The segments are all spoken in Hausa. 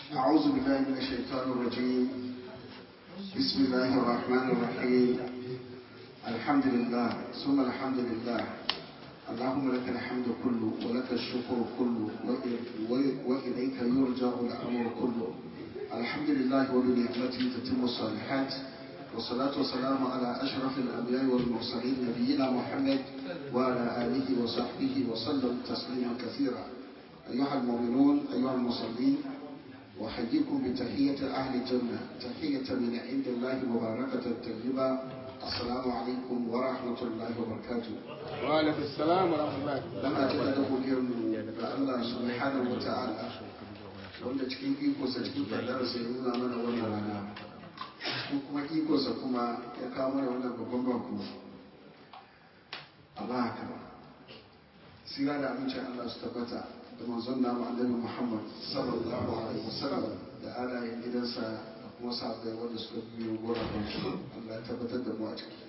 أعوذ بالله من الشيطان الرجيم بسم الله الرحمن الرحيم الحمد لله ثم الحمد لله اللهم لك الحمد كله ولك الشكر كله وإليك يرجع الأمر كله الحمد لله وبنعمته تتم الصالحات والصلاة والسلام على أشرف الأنبياء والمرسلين نبينا محمد وعلى آله وصحبه وسلم تسليما كثيرا أيها المؤمنون أيها المصلين أحييكم بتحية أهل الجنة تحية من عند الله مباركة طيبة السلام عليكم ورحمة الله وبركاته وعليكم السلام ورحمة الله Muna jaddada godiyarmu ga Allah subhanahu wa ta'ala wanda cikin ikonsa cikin kaddararsa ya nuna mana wannan rana ko kuma ikonsa kuma ya kawo mana wannan babban bako Allah haka sira da amincin Allah su tabbata da manzon namu annabi Muhammad sallallahu alaihi wasallam da alayen gidansa da kuma sahabbai wanda suka biyo gurafin su Allah ya tabbatar da mu a ciki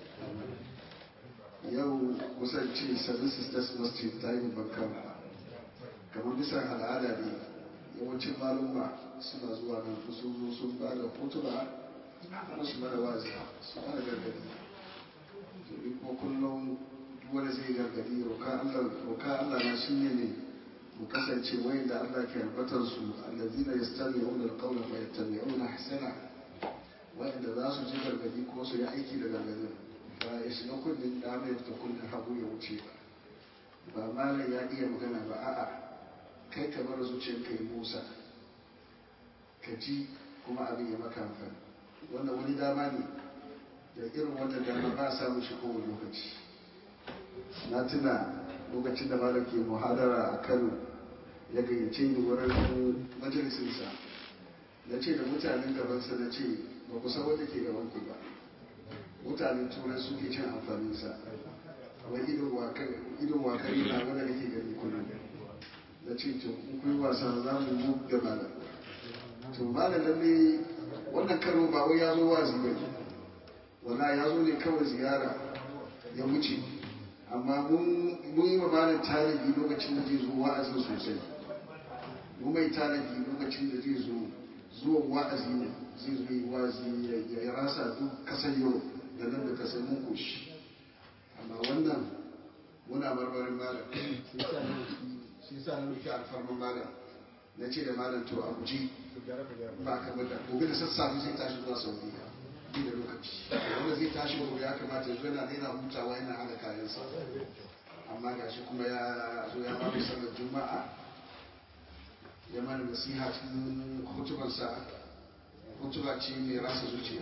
yau kusan ce seven sisters masjid ta yi babban kamar bisa al'ada ne yawancin malumma suna zuwa nan sun zo sun ba da hotuna kuma su mana wazi su mana gargadi domin kuma kullum wanda zai gargadi roka Allah na shi ne mu kasance wayan da Allah ke albatar su allazina yastami'una alqawla wa yattabi'una ahsana wayanda za su ji gargadi ko su yi aiki da gargadin ba ya shiga kullum da mai ta kullum hagu ya wuce ba ba malam ya iya magana ba a'a kai ka bar zuciyar kai musa ka ji kuma abin ya maka amfani wannan wani dama ne da irin wannan dama ba a samu shi kowane lokaci na tuna lokacin da malam ke muhadara a kano ya gayyace ni wurin majalisinsa na ce da mutanen gabansa na ce ba ku san wanda ke gaban ku ba mutanen turai suke cin amfaninsa wai idon wakari na wanda nake gani kullum na ce to in kun wasa za mu mu da malam to malam lalle wannan karo ba wai ya zo wazi ba ne wala ya zo ne kawai ziyara ya wuce amma mun yi wa malam tarihi lokacin da zai zo wa'azin sosai mun mai tarihi lokacin da zai zo zuwan wa'azi ne zai zo yi wa'azi ya rasa duk kasar yau da nan da kasar mun koshi amma wannan muna marmarin malam shi sa na roki alfarman malam na ce da malam to a guji ba kamar da gobe da sassafe zai tashi zuwa saudiya bi da lokaci wanda zai tashi gobe ya kamata yanzu yana daina hutawa yana hada kayansa amma gashi kuma ya zo ya babu sallar juma'a ya mana nasiha cikin hutubarsa hutuba ce mai rasa zuciya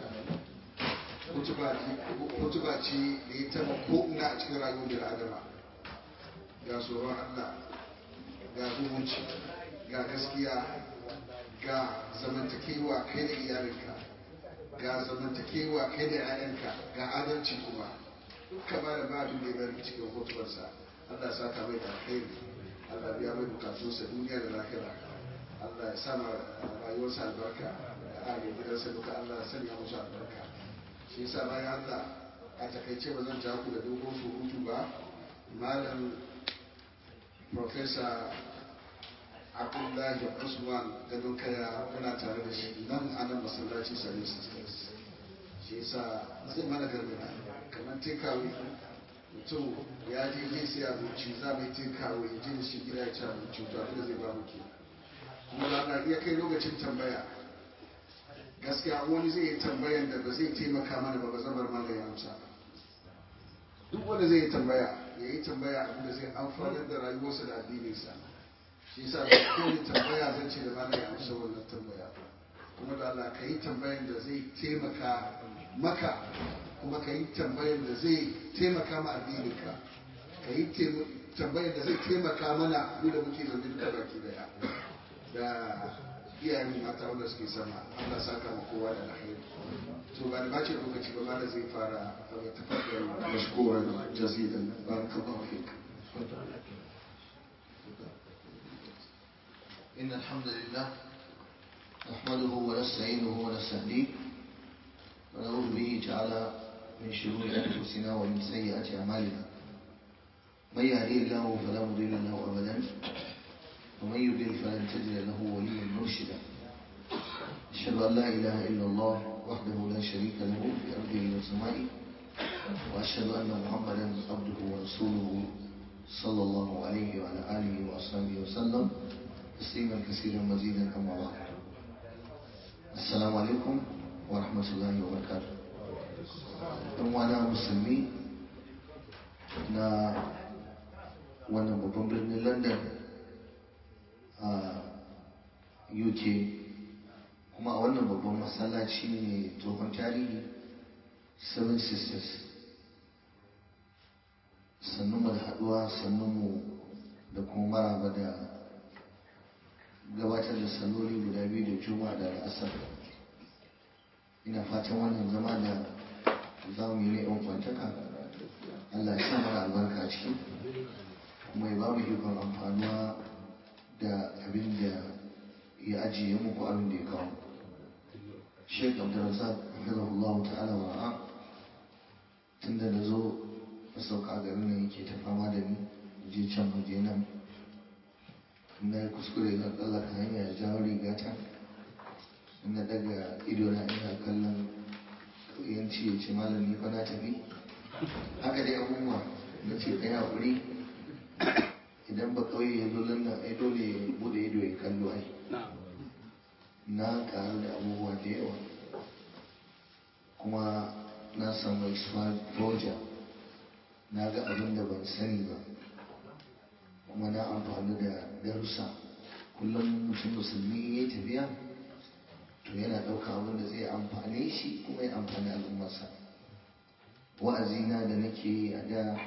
hutuba ce da ya taba ko'ina a cikin rayuwar da adama ga tsoron allah ga zumunci ga gaskiya ga zamantakewa kai da iyalinka ga zamantakewa kai da 'ya'yanka ga adalci kuma duka ba da babin da ya bari cikin hutubarsa allah sa ka mai da alkhairi allah biya mai bukatunsa duniya da lahira allah ya sama rayuwarsa albarka da alin gidansa duka allah ya sanya musu albarka shi yasa bayan allah a takaice ba zan ku da dogon surutu ba malam professor abdullahi usman gadon kaya muna tare da shi nan a nan masallaci sami sisters shi yasa zai mana gargada kamar takeaway mutum ya je zai sai abinci za mai takeaway ya je da shi gida ya ci abinci to abin da zai ba muke kuma da iya kai lokacin tambaya gaskiya wani zai yi tambayan da ba zai taimaka mana ba ba zabar mana ya amsa duk wanda zai yi tambaya ya yi tambaya abin da zai amfanar da rayuwarsa da addininsa shi yasa da kowane tambaya zan ce da mana ya amsa wannan tambaya kuma da Allah ka yi tambayan da zai taimaka maka kuma ka yi tambayan da zai taimaka ma addininka ka yi tambayan da zai taimaka mana mu da muke zaune duka baki daya da iyayen mata wanda suke sama Allah saka ma kowa da alheri to ba da bace lokaci ba ma da zai fara daga tafakkar mashkuran jazidan barakallahu fik إن الحمد لله نحمده ونستعينه ونستهديه ونعوذ به تعالى من شرور أنفسنا ومن سيئات أعمالنا من يهديه الله فلا مضل له أبدا ومن يضلل فلن تجد له وليا مرشدا أشهد أن لا إله إلا الله وحده لا شريك له في أرضه وسمائه وأشهد أن محمدا عبده ورسوله صلى الله عليه وعلى آله وأصحابه وسلم تسليما كثيرا مزيدا أما بعد السلام عليكم ورحمة الله وبركاته وانا مسلمي na wannan babban birnin london a uk kuma a wannan babban masallaci ne tsohon tarihi seven sisters sannunmu da haduwa sannunmu da kuma maraba da gabatar da salloli guda biyu da juma'a da al'asar ina fatan wannan zama da za mu yi na yan kwantaka allah ya sa mana albarka a ciki kuma ya ba mu ikon amfanuwa da abin da ya ajiye muku abin da ya kawo sheik abdulrazak hafizahullahu ta'ala wa ra'a tun da na zo a sauka a garin nan yake ta fama da ni je can je nan na yi kuskure zan tsallaka hanya ya jawo rigata na daga ido na ina kallon yanci ya ce malam ni fa na tafi haka dai abubuwa na ce kai haƙuri idan ba kauye ya zo lannan ai dole ya bude ido ya kallo ai na karu da abubuwa da yawa kuma na samu exposure na ga abin da ban sani ba kuma na amfani da darussa kullum mutum musulmi ya tafiya to yana ɗauka abin da zai amfane shi kuma ya amfani al'ummarsa wa'azina da nake yi a da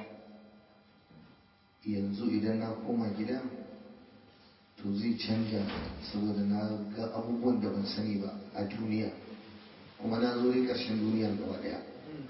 yanzu idan na koma gida to zai canja saboda na ga abubuwan da ban sani ba a duniya kuma na zo dai ƙarshen duniyar gaba ɗaya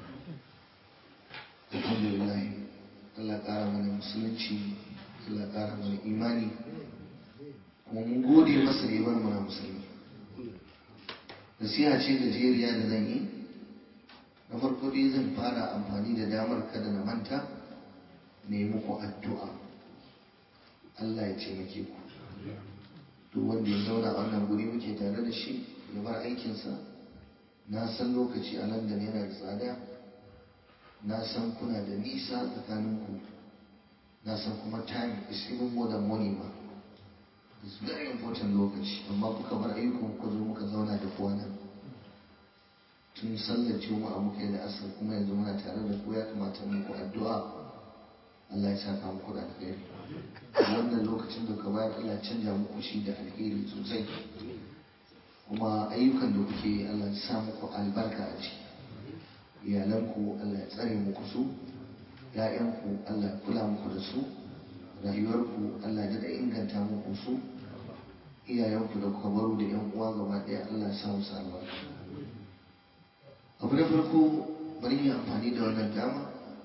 alhamdulillah Allah ƙara mana musulunci Allah ƙara mana imani kuma mun gode masa da ya bar mana musulmi nasiha ce gajeriya da zan yi na farko dai zan fara amfani da damar kada na manta ne muku addu'a Allah ya taimake ku duk wanda ya zauna a wannan guri muke tare da shi ya bar aikinsa na san lokaci a London yana da tsada na san kuna da nisa tsakaninku na san kuma time is even more than money ma it's very important lokaci amma kuka bar ayyukan ku zo muka zauna da kowa nan tun sallar juma'a muka yi da asar kuma yanzu muna tare da ku ya kamata muku addu'a Allah ya saka muku da alheri wannan lokacin da ka bayar Allah ya canja muku shi da alheri sosai kuma ayyukan da kuke yi Allah ya sa muku albarka a ciki iyalanku Allah ya tsare muku su ‘ya'yanku Allah ya kula muku da su rayuwarku Allah ya da inganta muku su iyayenku da kuka baro da ‘yan uwa gaba ɗaya Allah ya sa musu albarka abu na farko bari yi amfani da wannan dama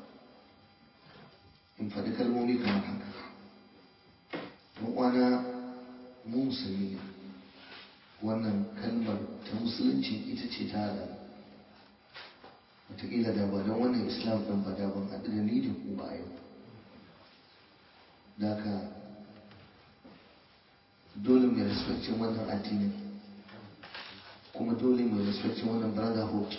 in faɗi kalmomi kamar haka ɗan uwana mu musulmi ne wannan kalmar ta musulunci ita ce ta haɗa wataƙila da ba don wannan islam ɗin ba da ban haɗu da ni da ku ba yau da ka dole mai respectin wannan addinin kuma dole mai respectin wannan brotherhood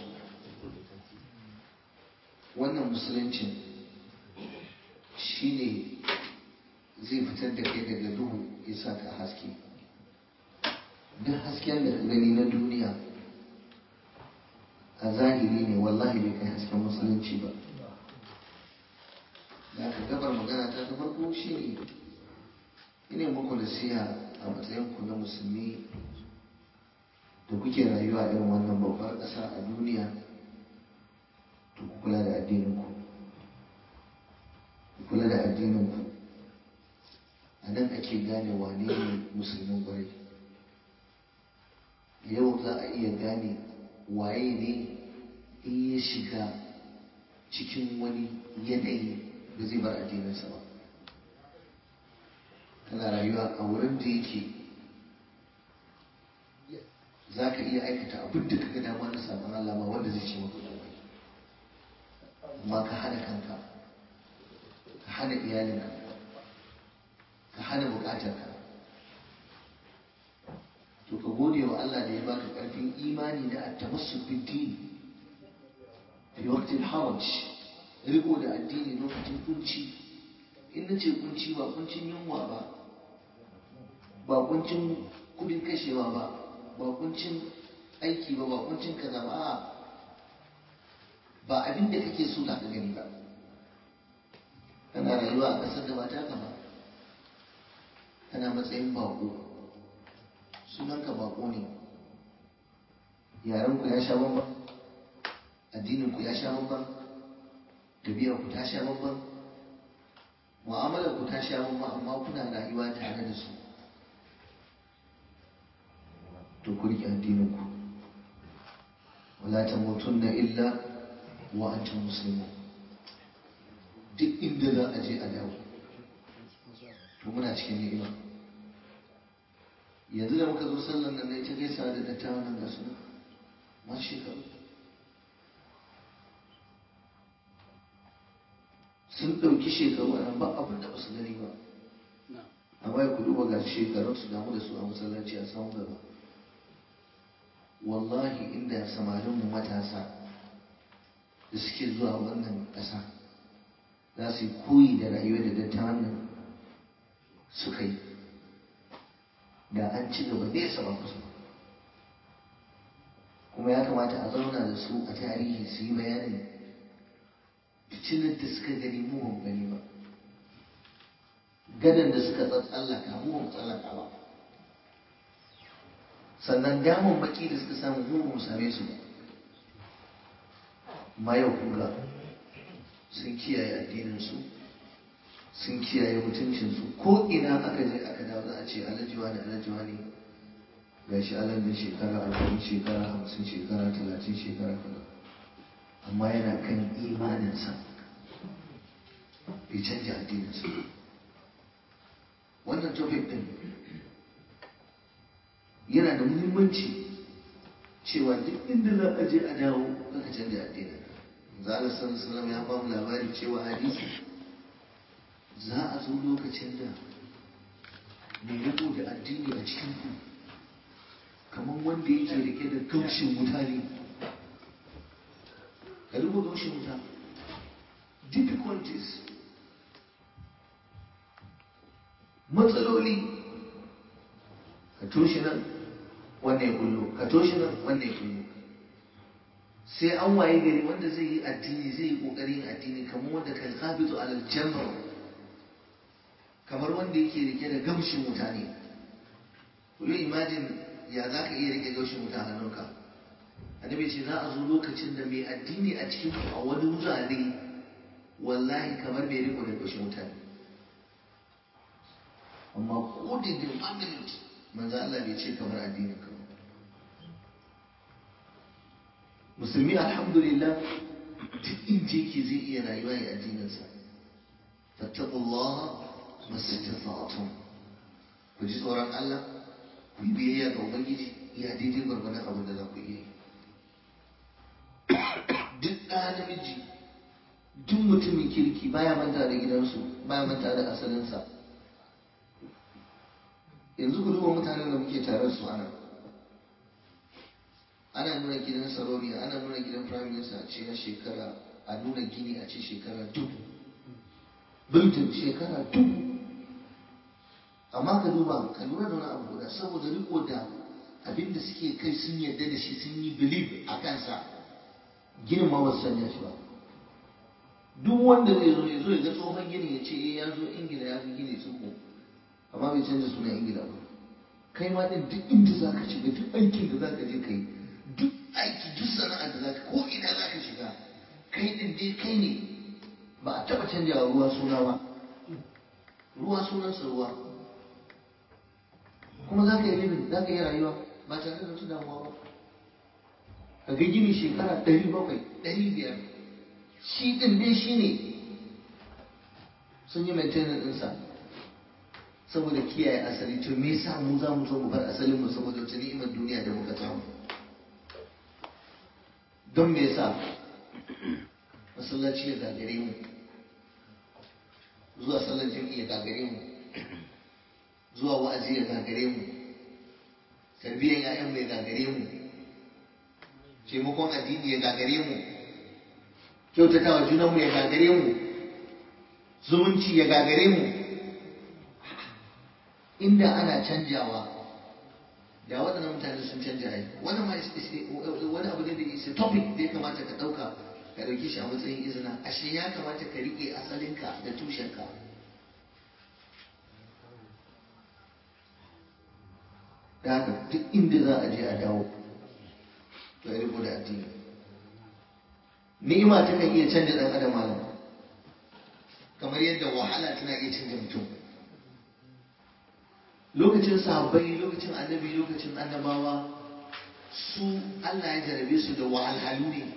wannan musuluncin shi ne zai fitar da kai daga duhu ya sa ka haske duk hasken da gani na duniya a zahiri ne wallahi bai kai hasken musulunci ba da aka gabar magana ta ta farko shi ne ina muku nasiha a matsayinku na musulmi da kuke rayuwa a irin wannan babbar ƙasa a duniya to ku kula da addininku ku kula da addininku a nan ake gane wane ne musulmin kwarai yau za a iya gane waye ne in ya shiga cikin wani yanayi da zai bar addininsa ba kana rayuwa a wurin da yake za ka iya aikata abin da ka ga dama na sabon Allah ba wanda zai ce maka komai amma ka hana kanka ka hana iyalinka ka hana bukatarka to ka gode wa Allah da ya baka karfin imani da at-tamassuk bid-din fi waqti al-haraj riko da addini lokacin kunci in nace kunci ba kuncin yunwa ba ba kuncin kudin kashewa ba ba kuncin aiki ba ba kuncin kaza ba ba abin da kake so za ka gani ba kana rayuwa a ƙasar da ba ta ba kana matsayin bako sunanka bako ne yarenku ya sha bamban addininku ya sha bamban ku ta sha bamban mu'amalar ku ta sha bamban amma kuna rayuwa tare da su to ku riƙe addininku wala tamutunna illa wa antum muslimun duk inda za a je a dawo to muna cikin ni'ima yanzu da muka zo sallan nan ne ta gaisa da dattawan nan ga suna ma shekaru sun ɗauki shekaru a nan ba abin da ba su gani ba amma ya kudu ga shekarun su damu da su a masallaci a samun gaba wallahi inda samarinmu matasa da suke zuwa wannan ƙasa za su yi koyi da rayuwa da dattawan nan suka yi da an ci gaba nesa ba kusa kuma ya kamata a zauna da su a tarihi su yi bayanin fitinar da suka gani mu ba mu gani ba gadon da suka tsallaka mu ba mu tsallaka ba sannan damar baki da suka samu mu ba mu same su ba ma yau kuga sun kiyaye addininsu sun kiyaye mutuncinsu ko ina aka je aka dawo za a ce alajiwa ne alajiwa ne ga shi alajin shekara arba'in shekara hamsin shekara talatin shekara kaza amma yana kan imaninsa bai canja addininsa wannan topic din yana da muhimmanci cewa duk inda za a je a dawo kaka canja addinin zala sallallahu ya ba mu labari cewa hadisi za a zo lokacin da mai riko da addini a cikin ku kamar wanda yake rike da gaushin wuta ne ka riko gaushin wuta difficulties matsaloli ka toshe nan wannan ya kullo ka toshe nan wannan ya kullo sai an waye gari wanda zai yi addini zai yi kokarin addini kamar wanda kan kabitu alal jamr kamar wanda yake rike da gamshin wuta ne ku yi imajin ya za ka iya rike gamshin wuta a hannunka annabi ce za a zo lokacin da mai addini a cikin a wani wurare wallahi kamar mai riko da gamshin wuta ne amma ko da da one minute manzo Allah bai ce kamar addinin ka musulmi alhamdulillah duk inda yake zai iya rayuwa ya addininsa fattaqullaha mastata'tum ku ji tsoron Allah ku yi biyayya ga ubangiji ya daidai gwargwadon abin da za ku iya duk ɗa namiji duk mutumin kirki baya manta da gidansu baya manta da asalinsa yanzu ku duba mutanen da muke tare su ana ana nuna gidan saroniya ana nuna gidan prime minister a ce na shekara a nuna gini a ce shekara dubu biltin shekara dubu amma ka duba ka lura da wani abu guda saboda riko da abin da suke kai sun yarda da shi sun yi believe a kansa ginin ma wasu sanya shi ba duk wanda zai zo ya zo ya ga tsohon gini ya ce eh ya zo ingila ya fi gini tsoho amma bai canza sunan ingila ba kai ma din duk inda za ka shiga duk aikin da za ka je ka yi duk aiki duk sana'ar da za ka ko ina za ka shiga kai din dai kai ne ba a taɓa canjawa ruwa suna ba ruwa sunansa ruwa kuma za ka yi libin za ka yi rayuwa ba tare da wata damuwa ba ka ga gini shekara ɗari bakwai ɗari biyar shi ɗin dai shi ne sun yi maintenance ɗinsa saboda kiyaye asali to me yasa mu za mu zo mu bar asalin mu saboda wata ni'imar duniya da muka samu don me yasa masallaci ya gagare mu zuwa sallar jami'i ya gagare mu zuwa wa'azi ya gagare mu tarbiyyar ‘ya'yanmu ya gagare mu taimakon addini ya gagare mu kyautatawa junanmu ya gagare mu zumunci ya gagare mu inda ana canjawa da waɗannan mutane sun canja ai wannan ma wani abu ne da is topic da ya kamata ka ɗauka ka ɗauki shi a matsayin izina ashe ya kamata ka riƙe asalinka da tushenka da haka duk inda za a je a dawo to ya riko da addini ni'ima ta kan iya canja ɗan adam malam kamar yadda wahala tana iya canja mutum lokacin sahabbai lokacin annabi lokacin annabawa su Allah ya jarabe su da wahalhalu ne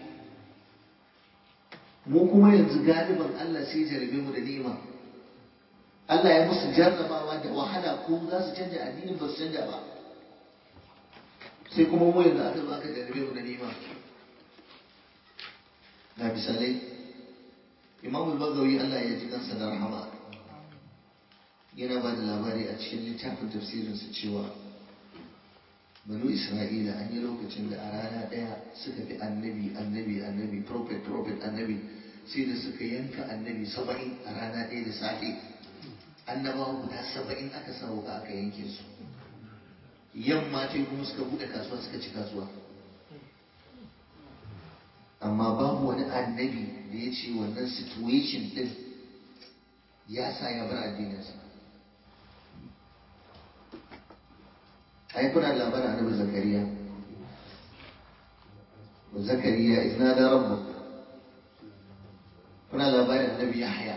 mu kuma yanzu galiban Allah sai jarabe mu da ni'ima Allah ya musu jarrabawa da wahala ko za su canja addinin ba su canja ba sai kuma mu yanzu aka zo aka jarabe mu da ni'ima na misalai Imam al-Bagawi Allah ya ji kansa da rahama yana ba da labari a cikin littafin tafsirinsa cewa banu isra'ila an yi lokacin da a rana ɗaya suka fi annabi annabi annabi prophet prophet annabi sai da suka yanka annabi saba'in a rana ɗaya da safe annabawa guda saba'in aka sa wuka aka yanke su yamma ce kuma suka buɗe kasuwa suka ci kasuwa amma babu wani annabi da ya ce wannan situation ɗin ya sa ya bar addininsa ai kuna labarin annabi zakariya wa zakariya idna da rabbu kuna labarin annabi yahya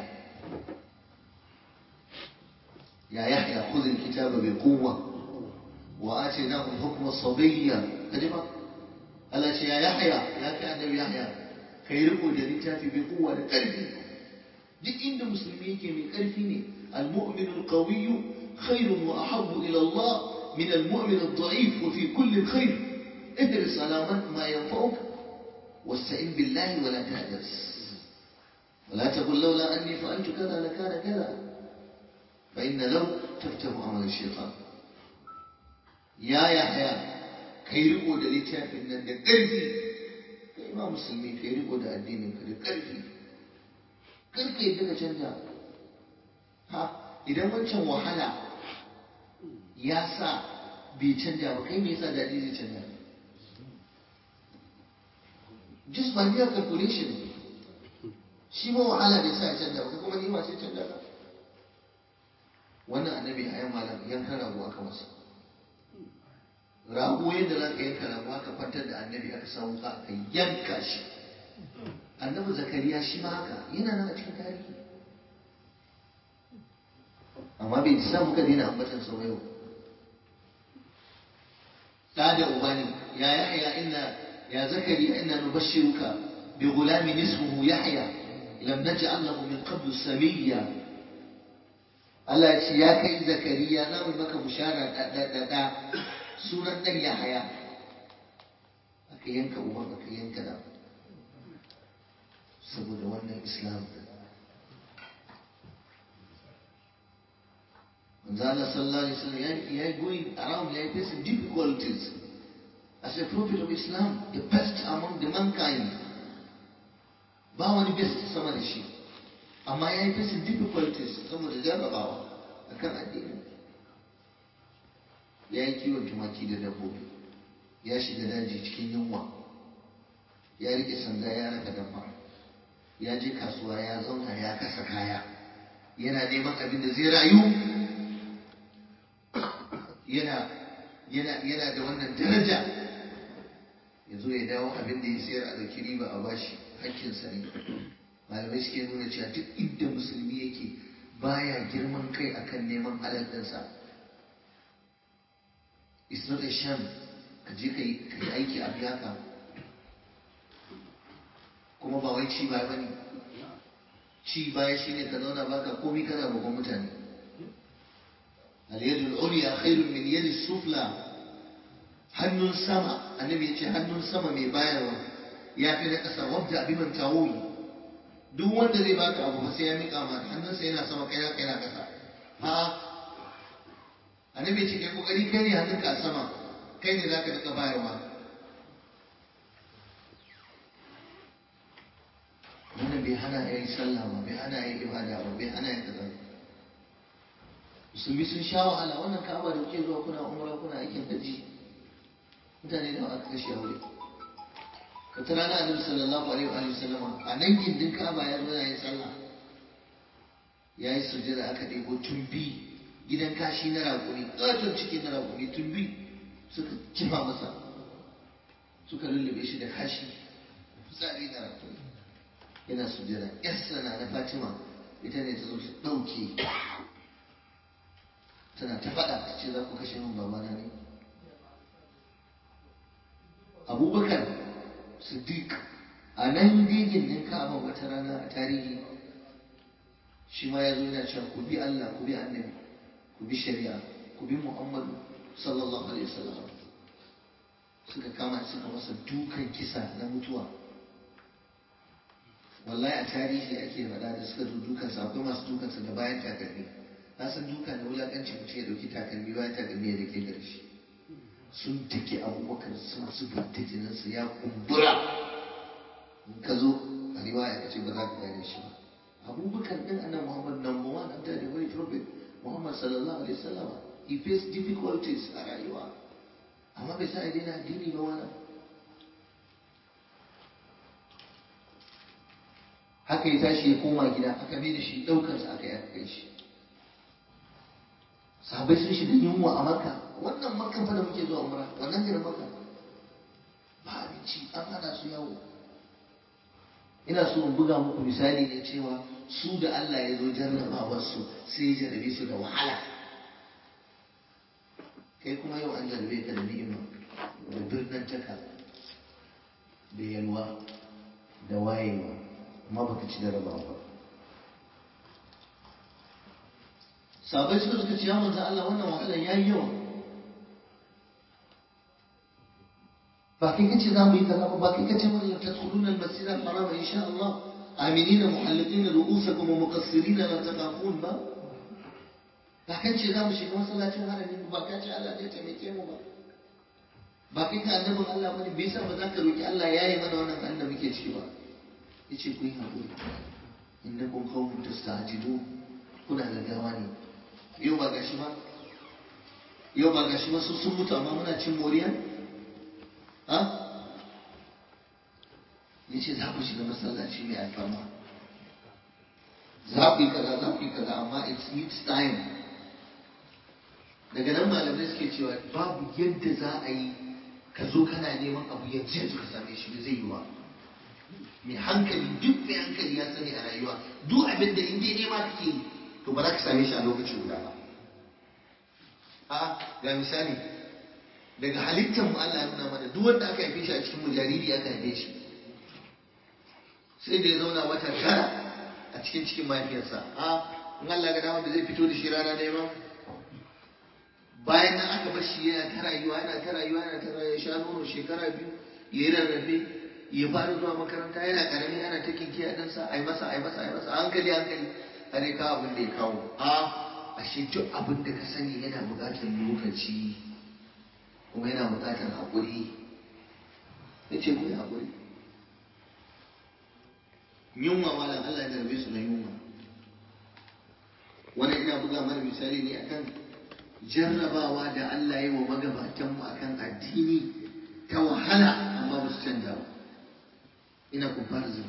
ya yahya khudh alkitaba bi quwwa wa atinahu alhukma sabiyya kajiba Allah ce ya yahya ya kai annabi yahya kai riko da littafi bi quwwa da karfi duk inda musulmi yake mai karfi ne المؤمن القوي خير وأحب إلى الله من المؤمن الضعيف وفي كل خير احرص على ما ينفعك واستعن بالله ولا تهجس ولا تقل لولا أني فعلت كذا لكان كذا فإن لو تفتح عمل الشيطان يا يحيى kai riko da littafin nan da ƙarfi kai ma musulmi kai riko da addinin ka da ƙarfi karka yadda ka canja ha idan wancan wahala ya sa bai canja ba kai me yasa daɗi zai canja just by mere calculation shi ma wahala bai sa ya canja ba kai kuma nima sai canja ka wannan annabi a yan malam yankan rago aka masa rago yadda za ka yanka rago aka kwantar da annabi aka samu ka aka yanka shi annabi zakariya shi ma haka yana nan a cikin tarihi amma bai sa muka daina ambatan sau yau da da uba ne ya yahya inna ya zakari inna nubashshiruka bi gulamin ismuhu yahya lam naj'al lahu min qablu samiyya Allah ya ce ya kai zakariya za mu maka bushara da da da da sunan dan yahya aka yanka uban aka yanka da saboda wannan islam din manzo Allah sallallahu alaihi wasallam ya yi going around ya facing difficulties as a prophet of Islam the best among the mankind ba wani best sama da shi amma ya yi facing difficulties saboda jarrabawa akan addini ya yi kiwon tumaki da dabbobi ya shiga daji cikin yunwa ya rike sanda ya raka dabba ya je kasuwa ya zauna ya kasa kaya yana neman abin da zai rayu yana yana yana da wannan daraja ya zo ya dawo abin da ya sayar a ɗauki riba a bashi hakkinsa ne malamai suke nuna cewa duk inda musulmi yake baya girman kai akan neman halal ɗinsa it's not a shame ka je ka yi aiki a biya ka kuma ba wai ci baya bane ci baya shine ka zauna baka komai kana roƙon mutane al-yadu al-ulya khairun min yadi sufla hannun sama annabi ya ce hannun sama mai bayarwa ya fi na ƙasa wabda biman tawuyi duk wanda zai baka abu ba sai ya miƙa ma hannunsa yana sama kai kai na ƙasa ha annabi ya ce kai kokari kai ne hannunka a sama kai ne za ka daga bayarwa wannan bai hana ya yi sallah ba bai hana ya yi ibada ba bai hana ya kaza musulmi sun sha wahala wannan ka'aba da kuke zuwa kuna umra kuna aikin hajji mutane da aka kashe aure ka tara na annabi sallallahu alaihi wa sallama a nan gindin ka'aba ya zo ya yi sallah ya yi sujjada aka ɗebo tumbi gidan kashi na raƙumi ƙaton ciki na raƙumi tumbi suka kifa masa suka lullube shi da kashi fitsari na raƙumi yana sujjada yarsa na na fatima ita ne ta zo ta ɗauke tana ta faɗa ta ce za ku kashe min babana ne abubakar siddiq a nan digin ɗin ka'aba wata rana a tarihi shi ma ya zo yana cewa ku bi Allah ku bi annabi ku bi shari'a ku bi Muhammadu sallallahu alaihi wasallam suka kama suka masa dukan kisa na mutuwa wallahi a tarihi ake faɗa da suka zo dukan sa akwai masu dukan sa da bayan takalmi na san duka na wulakanci mutum ya dauki takalmi bayan takalmi ya dake gare shi sun take abubakar sun zubar da jininsa ya kumbura in ka zo a riwaya ka ce ba za ka gane shi ba abubakar din annan muhammad number one after the holy prophet muhammad sallallahu alaihi wasallam he faced difficulties a rayuwa amma bai sa ya daina addini ba wani haka ya tashi ya koma gida aka mai da shi ɗaukarsa aka yi aka kai shi sahabai sun shiga yunwa a maka wannan makan fa da muke zuwa umra wannan garin maka ba abinci an hana su yawo ina so in buga muku misali ne cewa su da Allah ya zo jarrabawarsu sai ya jarrabe su da wahala kai kuma yau an jarrabe ka da ni'ima da birnin taka da yalwa da wayewa amma baka ci jarrabawa ba sabai suka suka ce ya manzo Allah wannan wahalar yayi yawa ba kai kace za mu yi kaza ba ba kai kace mun tadkhuluna al-masjid al-haram insha Allah aminina muhalliqina ru'usakum wa muqassirina la taqafun ba ba kai ce za mu shiga masallacin harami ba kai ce Allah zai taimake mu ba ba kai ka annabin Allah bane bai sa ba za ka roki Allah ya yi mana wannan halin da muke ciki ba yace ku yi hakuri innakum qawmun tasta'jilun kuna gaggawa ne yau ba gashi ba yau ba gashi ba su sun mutu amma muna cin moriya ha ya ce za ku shiga masallaci mai alfarma za ku yi kaza za ku yi kaza amma it needs time daga nan malamai suke cewa babu yadda za a yi ka zo kana neman abu yanzu yanzu ka same shi zai yi ba mai hankali duk mai hankali ya sani a rayuwa duk abin da in dai nema kake yi to ba za ka same shi a lokaci guda ba a ga misali daga halittar mu Allah ya nuna mana duk wanda aka haife shi a cikin mu jariri aka haife shi sai da ya zauna wata tara a cikin cikin mahaifiyarsa a in Allah ga dama da zai fito da shi rana ɗaya ba bayan nan aka bar shi yana ta rayuwa yana ta rayuwa yana ta rayuwa sha nono shekara biyu ya yi rarrafe ya fara zuwa makaranta yana karami ana ta kinkiya ɗansa a yi masa a yi masa a yi masa a hankali hankali har ya kawo abin da ya kawo a ashe duk abin da ka sani yana buƙatar lokaci kuma yana buƙatar haƙuri ya ce ku yi haƙuri yunwa malam Allah ya zarbe su na yunwa wannan ina buga mana misali ne akan jarrabawa da Allah ya wa magabatanmu akan addini ta wahala amma ba su canja ba ina comparison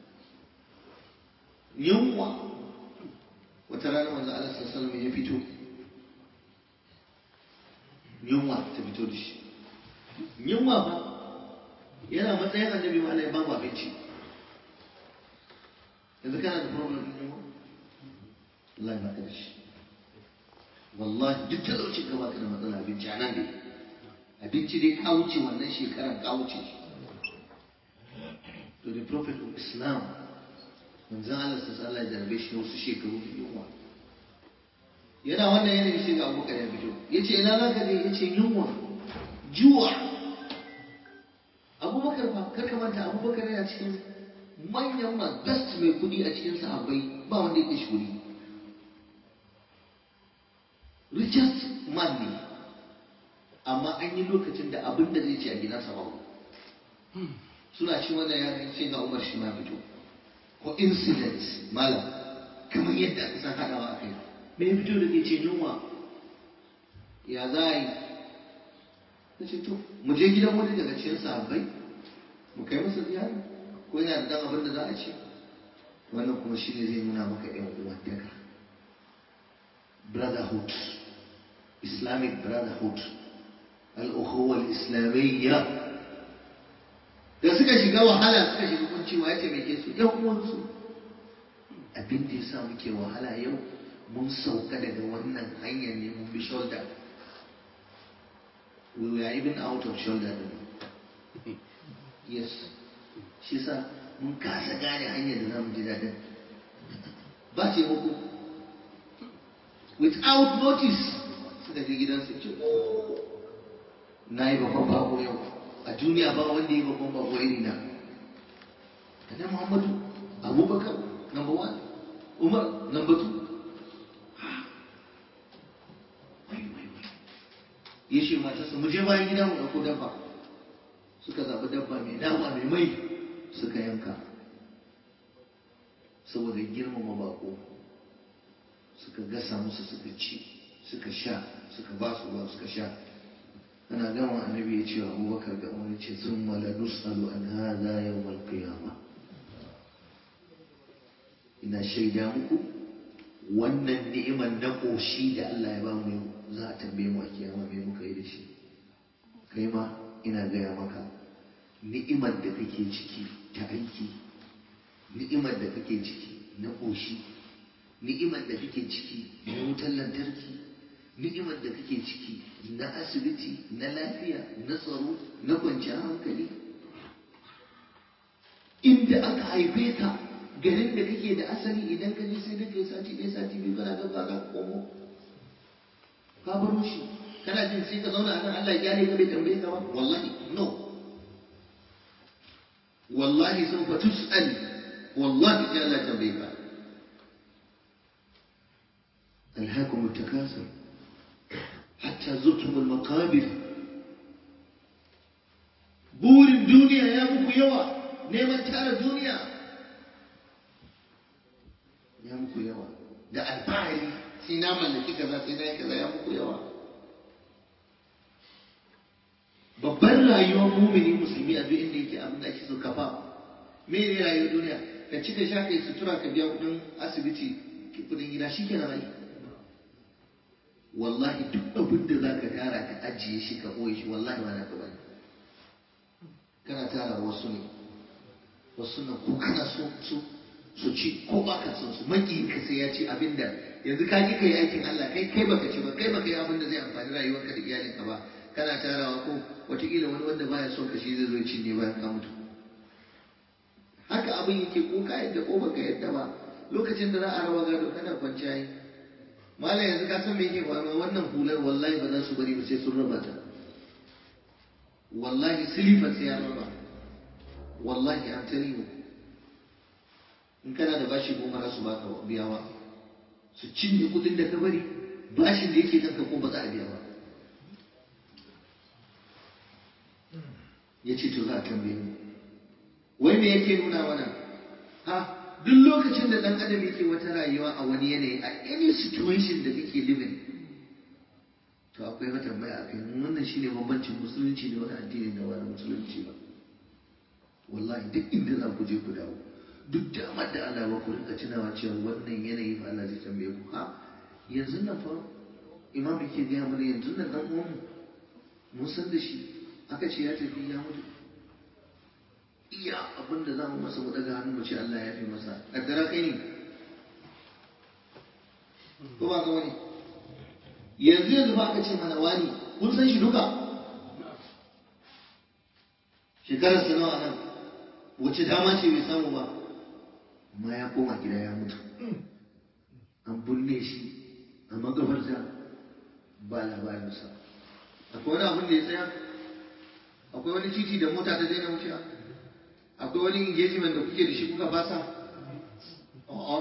yunwa wata rana manzo Allah sallallahu alaihi ya fito yunwa ta fito da shi yunwa ba yana matsayin annabi ma Allah ya ba mu abinci yanzu kana da problem din yunwa Allah ba ka da shi wallahi duk talaucin ka baka da matsala abinci a nan dai abinci dai ka wuce wannan shekarar ka wuce shi to the prophet of islam manzon Allah sallallahu alaihi ya jarabe shi wasu shekaru da yunwa yana wannan yanayi sai ga abubakar ya fito ya ce ina za ka je ya ce yunwa juwa abubakar fa kar ka manta abubakar yana cikin manyan ma best mai kudi a cikin sahabbai ba wanda ya kashi kudi richest man ne amma an yi lokacin da abin da zai ci a gidansa babu suna ci wannan ya sai na umar shi ma fito ko incident malam kamar yadda aka san haɗawa a kai me ya fito da ke ce yunwa ya za a yi na ce to mu je gidan wani daga cikin sahabbai mu kai masa ziyara ko yana da dan abin da za a ci wannan kuma shi ne zai nuna maka yan uwantaka brotherhood islamic brotherhood al-ukhuwa al-islamiyya da suka shiga wahala suka shiga kuncewa ya taimake su yan uwansu abin da ya sa muke wahala yau mun sauka daga wannan hanyar ne mun bi shoulder we were even out of shoulder din yes shi sa mun kasa gane hanyar da za mu ji daɗin ba ce muku without notice suka je gidansu ce na yi babban bako yau a duniya ba wanda ya yi babban bako iri na annabi muhammadu abubakar number one umar number two wai wai wai ya ce matarsa mu je bayan gida mu ɗauko dabba suka zaɓi dabba mai nama mai mai suka yanka saboda girmama bako suka gasa musu suka ci suka sha suka ba su ruwa suka sha ana gama annabi ya ce wa abubakar ga wani ce sun mala nusalu an hada yawmal qiyama ina shaida muku wannan ni'imar na ƙoshi da Allah ya ba mu yau za a tambaye mu a kiyama me muka yi da shi kai ma ina gaya maka ni'imar da kake ciki ta aiki ni'imar da kake ciki na ƙoshi ni'imar da kake ciki na wutar lantarki ni'imar da kake ciki na asibiti na lafiya na tsaro na kwanciyar hankali inda aka haife ka garin da kake da asali idan ka je sai da kai sati ɗaya sati biyu kana gaba za ka komo ka baro shi kana jin sai ka zauna a nan Allah ya kyale ka bai tambaye ka ba wallahi no wallahi sun fa tus'al wallahi sai Allah ya tambaye ka ألهاكم التكاثر حتى زرتم المقابر بور الدنيا يا مكو يوا نيمان تارا الدنيا يا مكو يوا da alfahari sai na mallaki kaza sai na yi kaza ya muku yawa babban rayuwar mumini musulmi a duk inda yake abin da ake so kafa me ne rayuwar duniya ka ci ka sha kai sutura ka biya kudin asibiti kudin gida shi kenan ai wallahi duk abin da za ka tara ka ajiye shi ka ɓoye shi wallahi ba na ka bane kana tara wasu ne wasu nan ko kana so su su ci ko ba ka son su maki ka sai ya ci abin da yanzu ka ki kai aikin Allah kai kai baka ci ba kai baka yi abin da zai amfani rayuwarka da iyalinka ba kana tarawa ko wataƙila wani wanda baya son ka shi zai zo cinye bayan ka mutu haka abin yake ko ka yadda ko baka yadda ba lokacin da za a rawa gado kana kwanciya yi malam yanzu ka san me yake faruwa wannan hular wallahi ba za su bari ba sai sun raba ta wallahi silifar sai ya raba wallahi an tell you in kana da bashi goma za su baka biya ba su cinye kudin da ka bari bashin da yake kanka ko ba za a biya ba ya ce to za a tambaye mu wai me yake nuna mana ha duk lokacin da ɗan adam yake wata rayuwa a wani yanayi a any situation da kake living to akwai wata tambaya a kai wannan shine bambancin musulunci da wani addini da wani musulunci ba wallahi duk inda za ku je ku dawo duk damar da Allah ba ku rinka tunawa cewa wannan yanayi fa Allah zai tambaye ku ha yanzu nan fa imam yake gaya mana yanzu nan dan uwan mu mun san da shi aka ce ya tafi ya mutu iya abin da za mu masa mu daga hannu mu ce Allah ya fi masa kaddara kai ne ko ba ka wani yanzu yanzu ba aka ce mana wani kun san shi duka shekarar sa nawa nan wace dama ce bai samu ba amma ya koma gida ya mutu an binne shi a magabarta ba labarinsa akwai wani abin da ya tsaya akwai wani titi da mota ta daina wucewa akwai wani engagement da kuke da shi kuka fasa a'a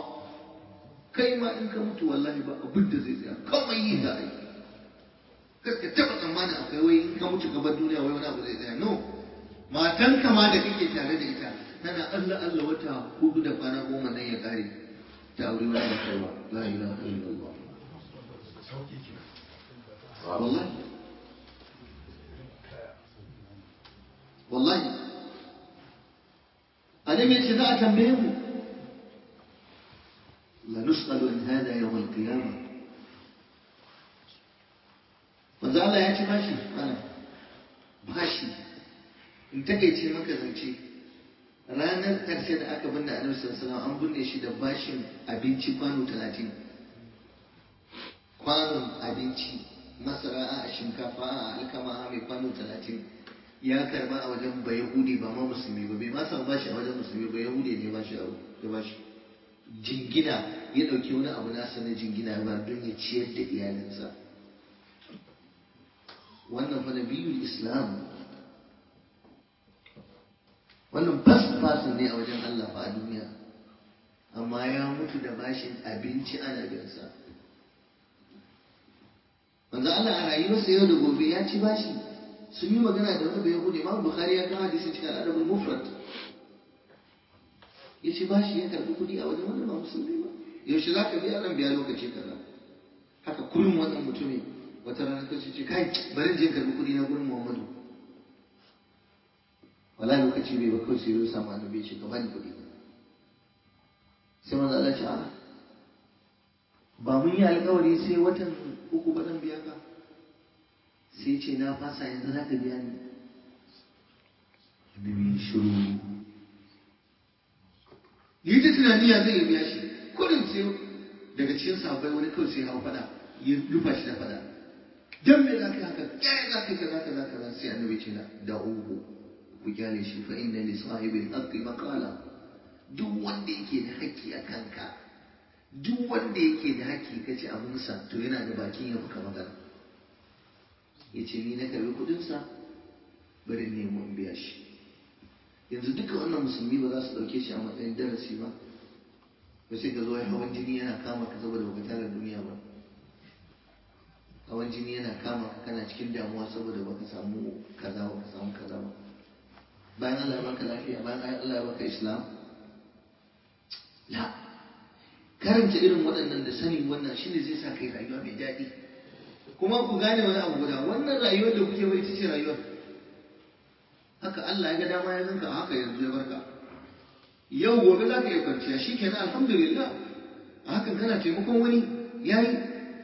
kai ma in ka mutu wallahi ba abin da zai tsaya kawai yi za a yi kar ka taɓa tsammanin akwai wai in ka mutu ka bar duniya wai wani abu zai tsaya no matan kama da kake tare da ita tana Allah Allah wata hudu da kwana goma nan ya kare ta aure wani da kai ba la ilaha illallah wallahi wallahi annabi ce za a tambaye mu la nus'alu an hada yawm al-qiyamah manzo Allah ya ci bashi ana bashi in takeice maka zance ranar ƙarshe da aka binne annabi sallallahu alaihi an binne shi da bashin abinci kwano talatin kwanon abinci masara a shinkafa a alkama a mai kwano talatin ya karba a wajen ba yahudi ba ma musulmi ba bai ma san bashi a wajen musulmi ba yahudi ne ba shi ya bashi jingina ya ɗauki wani abu nasa na jingina ba don ya ciyar da iyalinsa wannan fa nabiyul islam wannan first person ne a wajen Allah fa a duniya amma ya mutu da bashin abinci ana binsa manzo Allah a rayuwarsa yau da gobe ya ci bashi sun yi magana da wani bai hude Imam Bukhari ya kawo hadisin cikin al'adabul mufrad ya ci bashi ya karbi kuɗi a wajen wanda ba musulmi ba yaushe za ka biya zan biya lokaci kaza haka kullum wannan mutumin wata rana ta ce kai bari je karbi kuɗi na gurin Muhammadu wala lokaci bai ba kawai sai ya samu annabi ya ce ka bani kuɗi sai manzo Allah ce a ba mun yi alƙawari sai watan uku ba zan biya ka sai ce na fasa yanzu za ka biya ni annabi shiru ni ta tunani ya zai biya shi kudin sai daga cikin sahabbai wani kawai sai hau fada ya rufa shi da fada dan me za ka yi haka kyare za ka yi kaza kaza kaza sai annabi ce na da uhu ku kyale shi fa inna li sahibil haqqi maqala duk wanda yake da haƙƙi a kanka duk wanda yake da haƙƙi kace abunsa to yana da bakin ya fuka magana yace ni na karbi kudinsa bari nemo in biya shi yanzu duka wannan musulmi ba za su ɗauke shi a matsayin darasi ba ba sai ka zo ya hawan jini yana kama ka saboda baka tara duniya ba hawan jini yana kama ka kana cikin damuwa saboda baka samu kaza baka samu kaza ba bayan Allah ya baka lafiya bayan Allah ya baka islam la karanta irin waɗannan da sanin wannan shine zai sa kai rayuwa mai daɗi kuma ku gane wani abu guda wannan rayuwar da kuke bai ita ce rayuwar haka Allah ya ga dama ya zanka haka yanzu ya barka yau gobe za ka iya kwanciya shi kenan alhamdulillah a hakan kana taimakon wani ya yi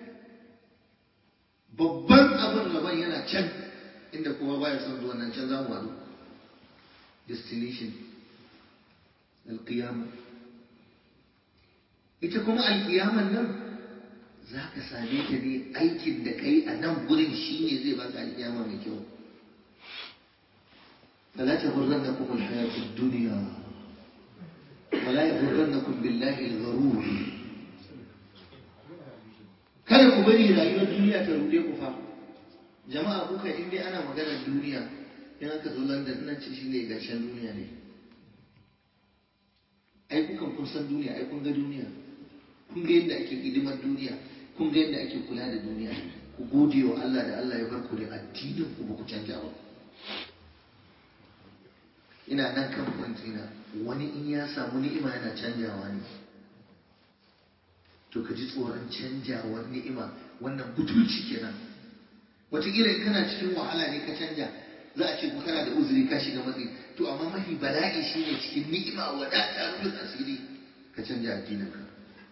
babban abin gaban yana can inda kowa baya son zuwa nan can za mu haɗu destination alƙiyama ita kuma alƙiyaman nan za ka same ta ne aikin da kai a nan gurin shi ne zai baka alƙiyama mai kyau فلا تغرنكم الحياة الدنيا ولا يغرنكم بالله الغرور kada ku bari rayuwar duniya ta rude ku fa jama'a kuka in dai ana maganar duniya in aka zo London nan ce shine gashin duniya ne ai kukan kun san duniya ai kun ga duniya kun ga yadda ake hidimar duniya kun ga yadda ake kula da duniya ku gode wa Allah da Allah ya bar ku da addinin ku ba ku canja ba ina nan kan kwantina wani in ya samu ni'ima yana canjawa ne to ka ji tsoron canjawar ni'ima wannan butulci kenan wataƙila in kana cikin wahala ne ka canja za a ce ko kana da uzuri ka shiga matsi to amma mafi bala'i shine cikin ni'ima wadata rufin asiri ka canja addininka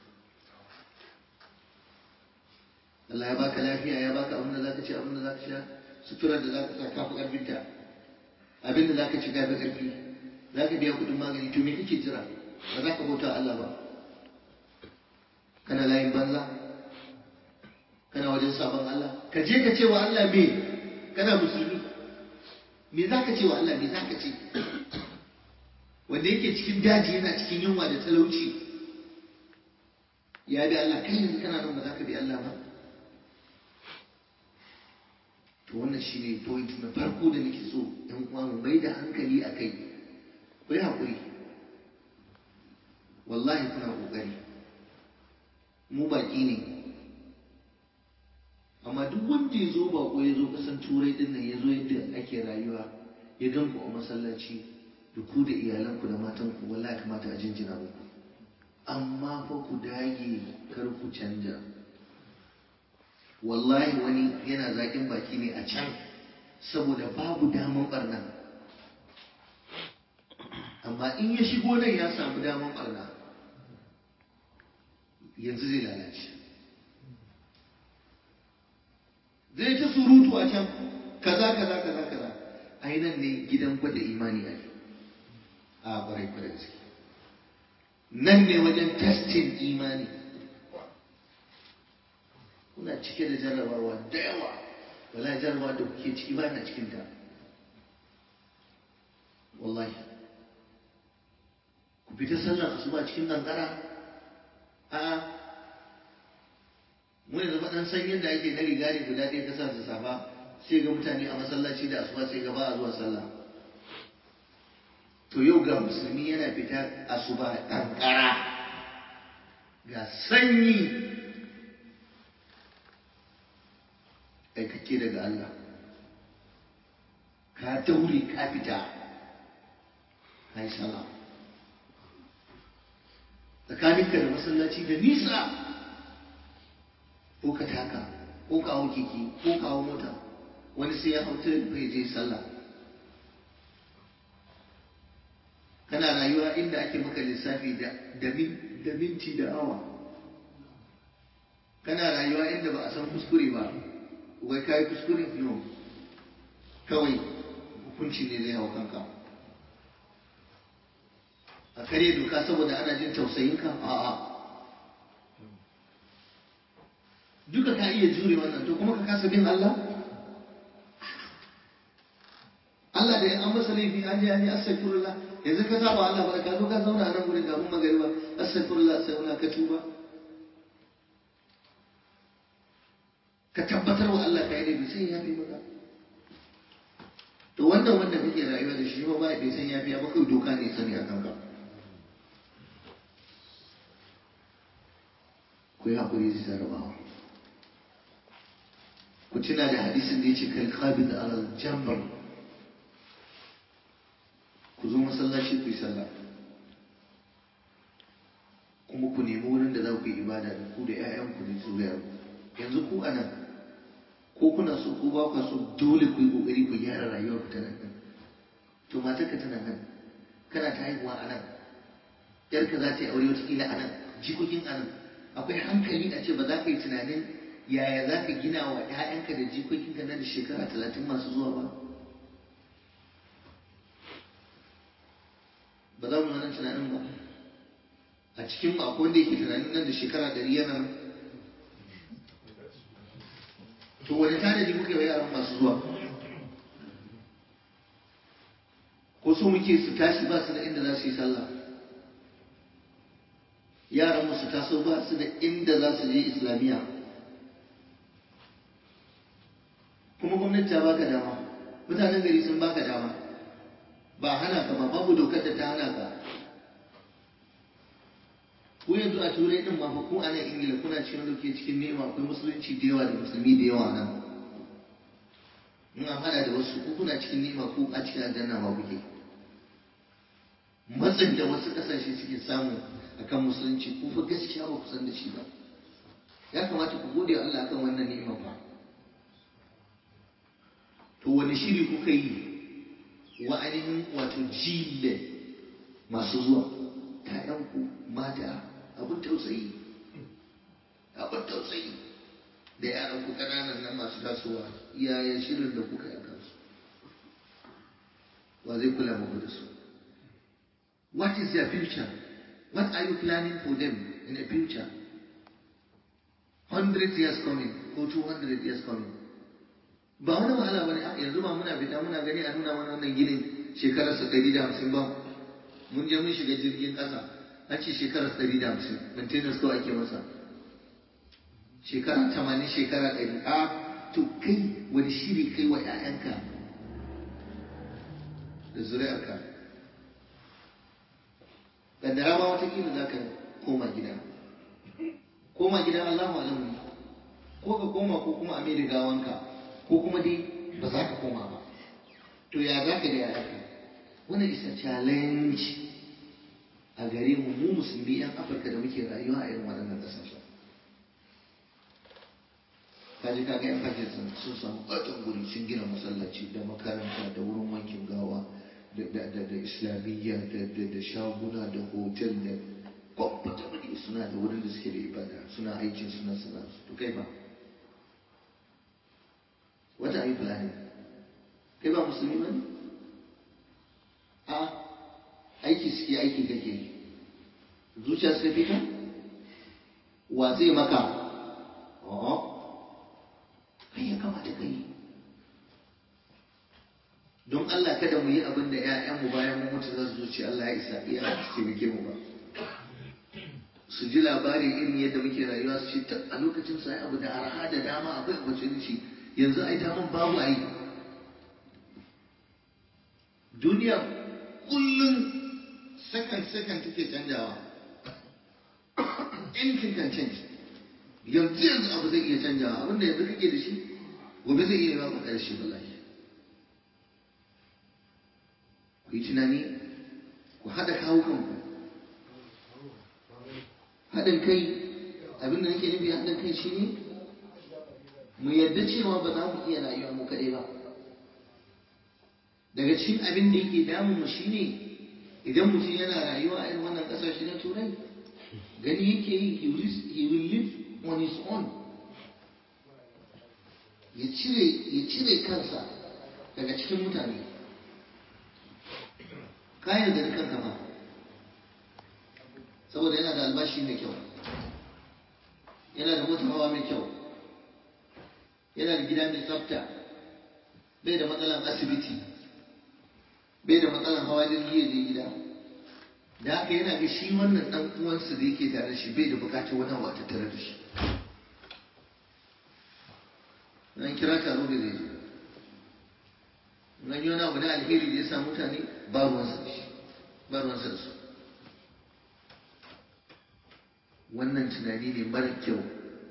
Allah ya baka lafiya ya baka abin da zaka ci abin da zaka sha suturar da zaka sa kafi karfinta abin da za ka ci gafi ƙarfi za ka biya kuɗin magani to me kake jira ba za ka bauta Allah ba kana layin banza kana wajen sabon Allah ka je ka ce wa Allah me kana musulmi me za ka ce wa Allah me za ka ce wanda yake cikin daji yana cikin yunwa da talauci ya bi Allah kai yanzu kana nan ba za ka bi Allah ba to wannan shi ne point na farko da nake so yan uwa mu mai da hankali a kai ku yi haƙuri wallahi kuna ƙoƙari mu baƙi ne amma duk wanda ya zo baƙo ya zo ƙasan turai turai din nan ya zo yadda ake rayuwa ya gan ku a masallaci da ku da iyalanku da matanku wallahi kamata a jinjina muku amma fa ku dage kar ku canja wallahi wani yana zaƙin baki ne a can saboda babu daman barna amma in ya shigo nan ya samu daman barna yanzu zai lalace zai ta surutu a can kaza kaza kaza kaza ai nan ne gidan gwada imani a a kwarai kwarai gaske nan ne wajen testin imani kuna cike da jarrabawa da yawa wala jarrabawa da kuke ciki ba na cikinta wallahi ku fita sallar asuba cikin kankara a'a mu yanzu faɗan san yadda ake na riga ne guda ɗaya kasa da safa sai ga mutane a masallaci da asuba sai ga ba a zuwa sallah to yau ga musulmi yana fita asuba kankara ga sanyi aikake daga Allah ka daure ka fita ka yi sallah tsakaninka da masallaci da nisa ko ka taka ko ka hau keke ko ka hau mota wani sai ya hau tirin bai je sallah kana rayuwa inda ake maka lissafi da minti da awa kana rayuwa inda ba a san kuskure ba wai kayi kuskure no kawai hukunci ne zai hau kanka a kare doka saboda ana jin tausayinka a'a duka ka iya jure wannan to kuma ka kasa bin Allah Allah da ya an masa laifi an je an yi astaghfirullah yanzu ka saba Allah ba ka zo ka zauna a nan gurin kafin magariba astaghfirullah astaghfirullah ka tuba ka tabbatar wa Allah ka yi laifi sai ya fi maka to wannan wanda kake rayuwa da shi ba bai san ya fi ba kai doka ne sani a kanka ku yi haƙuri zai jarabawa ku tuna da hadisin da ya ce kalkabi da alal jambar ku zo masallaci ku yi sallah kuma ku nemi wurin da za ku yi ibada da ku da 'ya'yanku da zuriyarku yanzu ku a nan ko kuna so ko ba ku so dole ku yi kokari ku gyara rayuwar ku ta nan to matarka tana nan kana ta haihuwa a nan yarka za ta yi aure wata a nan jikokin a nan akwai hankali a ce ba za ka yi tunanin yaya za ka gina wa 'ya'yanka da jikokinka nan da shekara talatin masu zuwa ba ba za mu wannan tunanin ba a cikin mu akwai wanda yake tunanin nan da shekara ɗari yana nan to wani tanadi muke wa yaran masu zuwa ko so muke su tashi ba su da inda za su yi sallah yaran mu su taso ba su da inda za su je islamiyya kuma gwamnati ta baka dama mutanen gari sun baka dama ba hana ka ba babu dokar da ta hana ka ko yanzu a turai din ma fa ko a nan ingila kuna cikin wanda ke cikin nema akwai musulunci da yawa da musulmi da yawa nan in an hada da wasu ko kuna cikin nema ko a cikin aljanna ma kuke matsin da wasu kasashe suke samu akan musulunci ko fa gaskiya ba ku san da shi ba ya kamata ku gode wa Allah kan wannan ni'ima ba to wani shiri kuka yi wa ainihin wato jile masu zuwa ‘ya'yanku mata abin tausayi abin tausayi da yaranku ƙananan nan masu tasowa yaya shirin da kuka yi kansu wa zai kula muku da su what is their future what are you planning for them in the future 100 years coming ko 200 years coming ba wani wahala ba ne yanzu ba muna fita muna gani a nuna wani wannan ginin shekararsa ɗari da hamsin ba mun je mun shiga jirgin ƙasa an ce shekarar ɗari da hamsin maintenance kawai ake masa shekara tamanin shekara ɗari a to kai wani shiri kai wa 'ya'yanka da zuri'arka kaddara ma watakila za ka koma gida koma gida Allahu alamu ko ka koma ko kuma a mai gawanka ko kuma dai ba za ka koma ba to ya za ka da yayanka wannan isa challenge a gare mu mu musulmi yan afirka da muke rayuwa a irin waɗannan ƙasashen kaji kaga yan pakistan sun samu ɓatan guri sun gina masallaci da makaranta da wurin wankin gawa da islamiyya da shaguna da hotel da kwakwata mani suna da wurin da suke da ibada suna aikin suna suna to kai ba wata ayi fulani kai ba musulmi ba ne a aiki suke aiki kake zuciya suka fi ka wa zai maka a'a kai ya kamata ka yi don Allah kada mu yi abin da ‘ya'yanmu bayan mu mutu za su zuci Allah ya isa iya su taimake mu ba su ji labari irin yadda muke rayuwa su ce a lokacin sa abu da arha da dama akwai opportunity yanzu ai daman babu ai duniya kullum sakan sakan take canjawa anything can change yanzu yanzu abu zai iya canjawa abinda yanzu kake da shi gobe zai iya ba maka da shi wallahi ku yi tunani ku haɗa kawo kanku haɗin kai abin da nake nufi haɗin kai shi ne mu yadda cewa ba za mu iya rayuwa mu kaɗai ba daga cikin abin da yake damun mu shi ne idan mutum yana rayuwa a irin wannan ƙasashe na turai gani yake yi he will live on his own ya cire ya cire kansa daga cikin mutane kayan da kanka ba saboda yana da albashi mai kyau yana da motar hawa mai kyau yana da gida mai tsafta bai da matsalan asibiti bai da matsalan hawa jirgi ya je gida da haka yana ga shi wannan dan uwansa da yake tare da shi bai da bukatar wani abu a tattare da shi nan kira taro da zai zo nan yi wani abu na alheri da ya sa mutane ba ruwansa da shi ba ruwansa da su wannan tunani ne mara kyau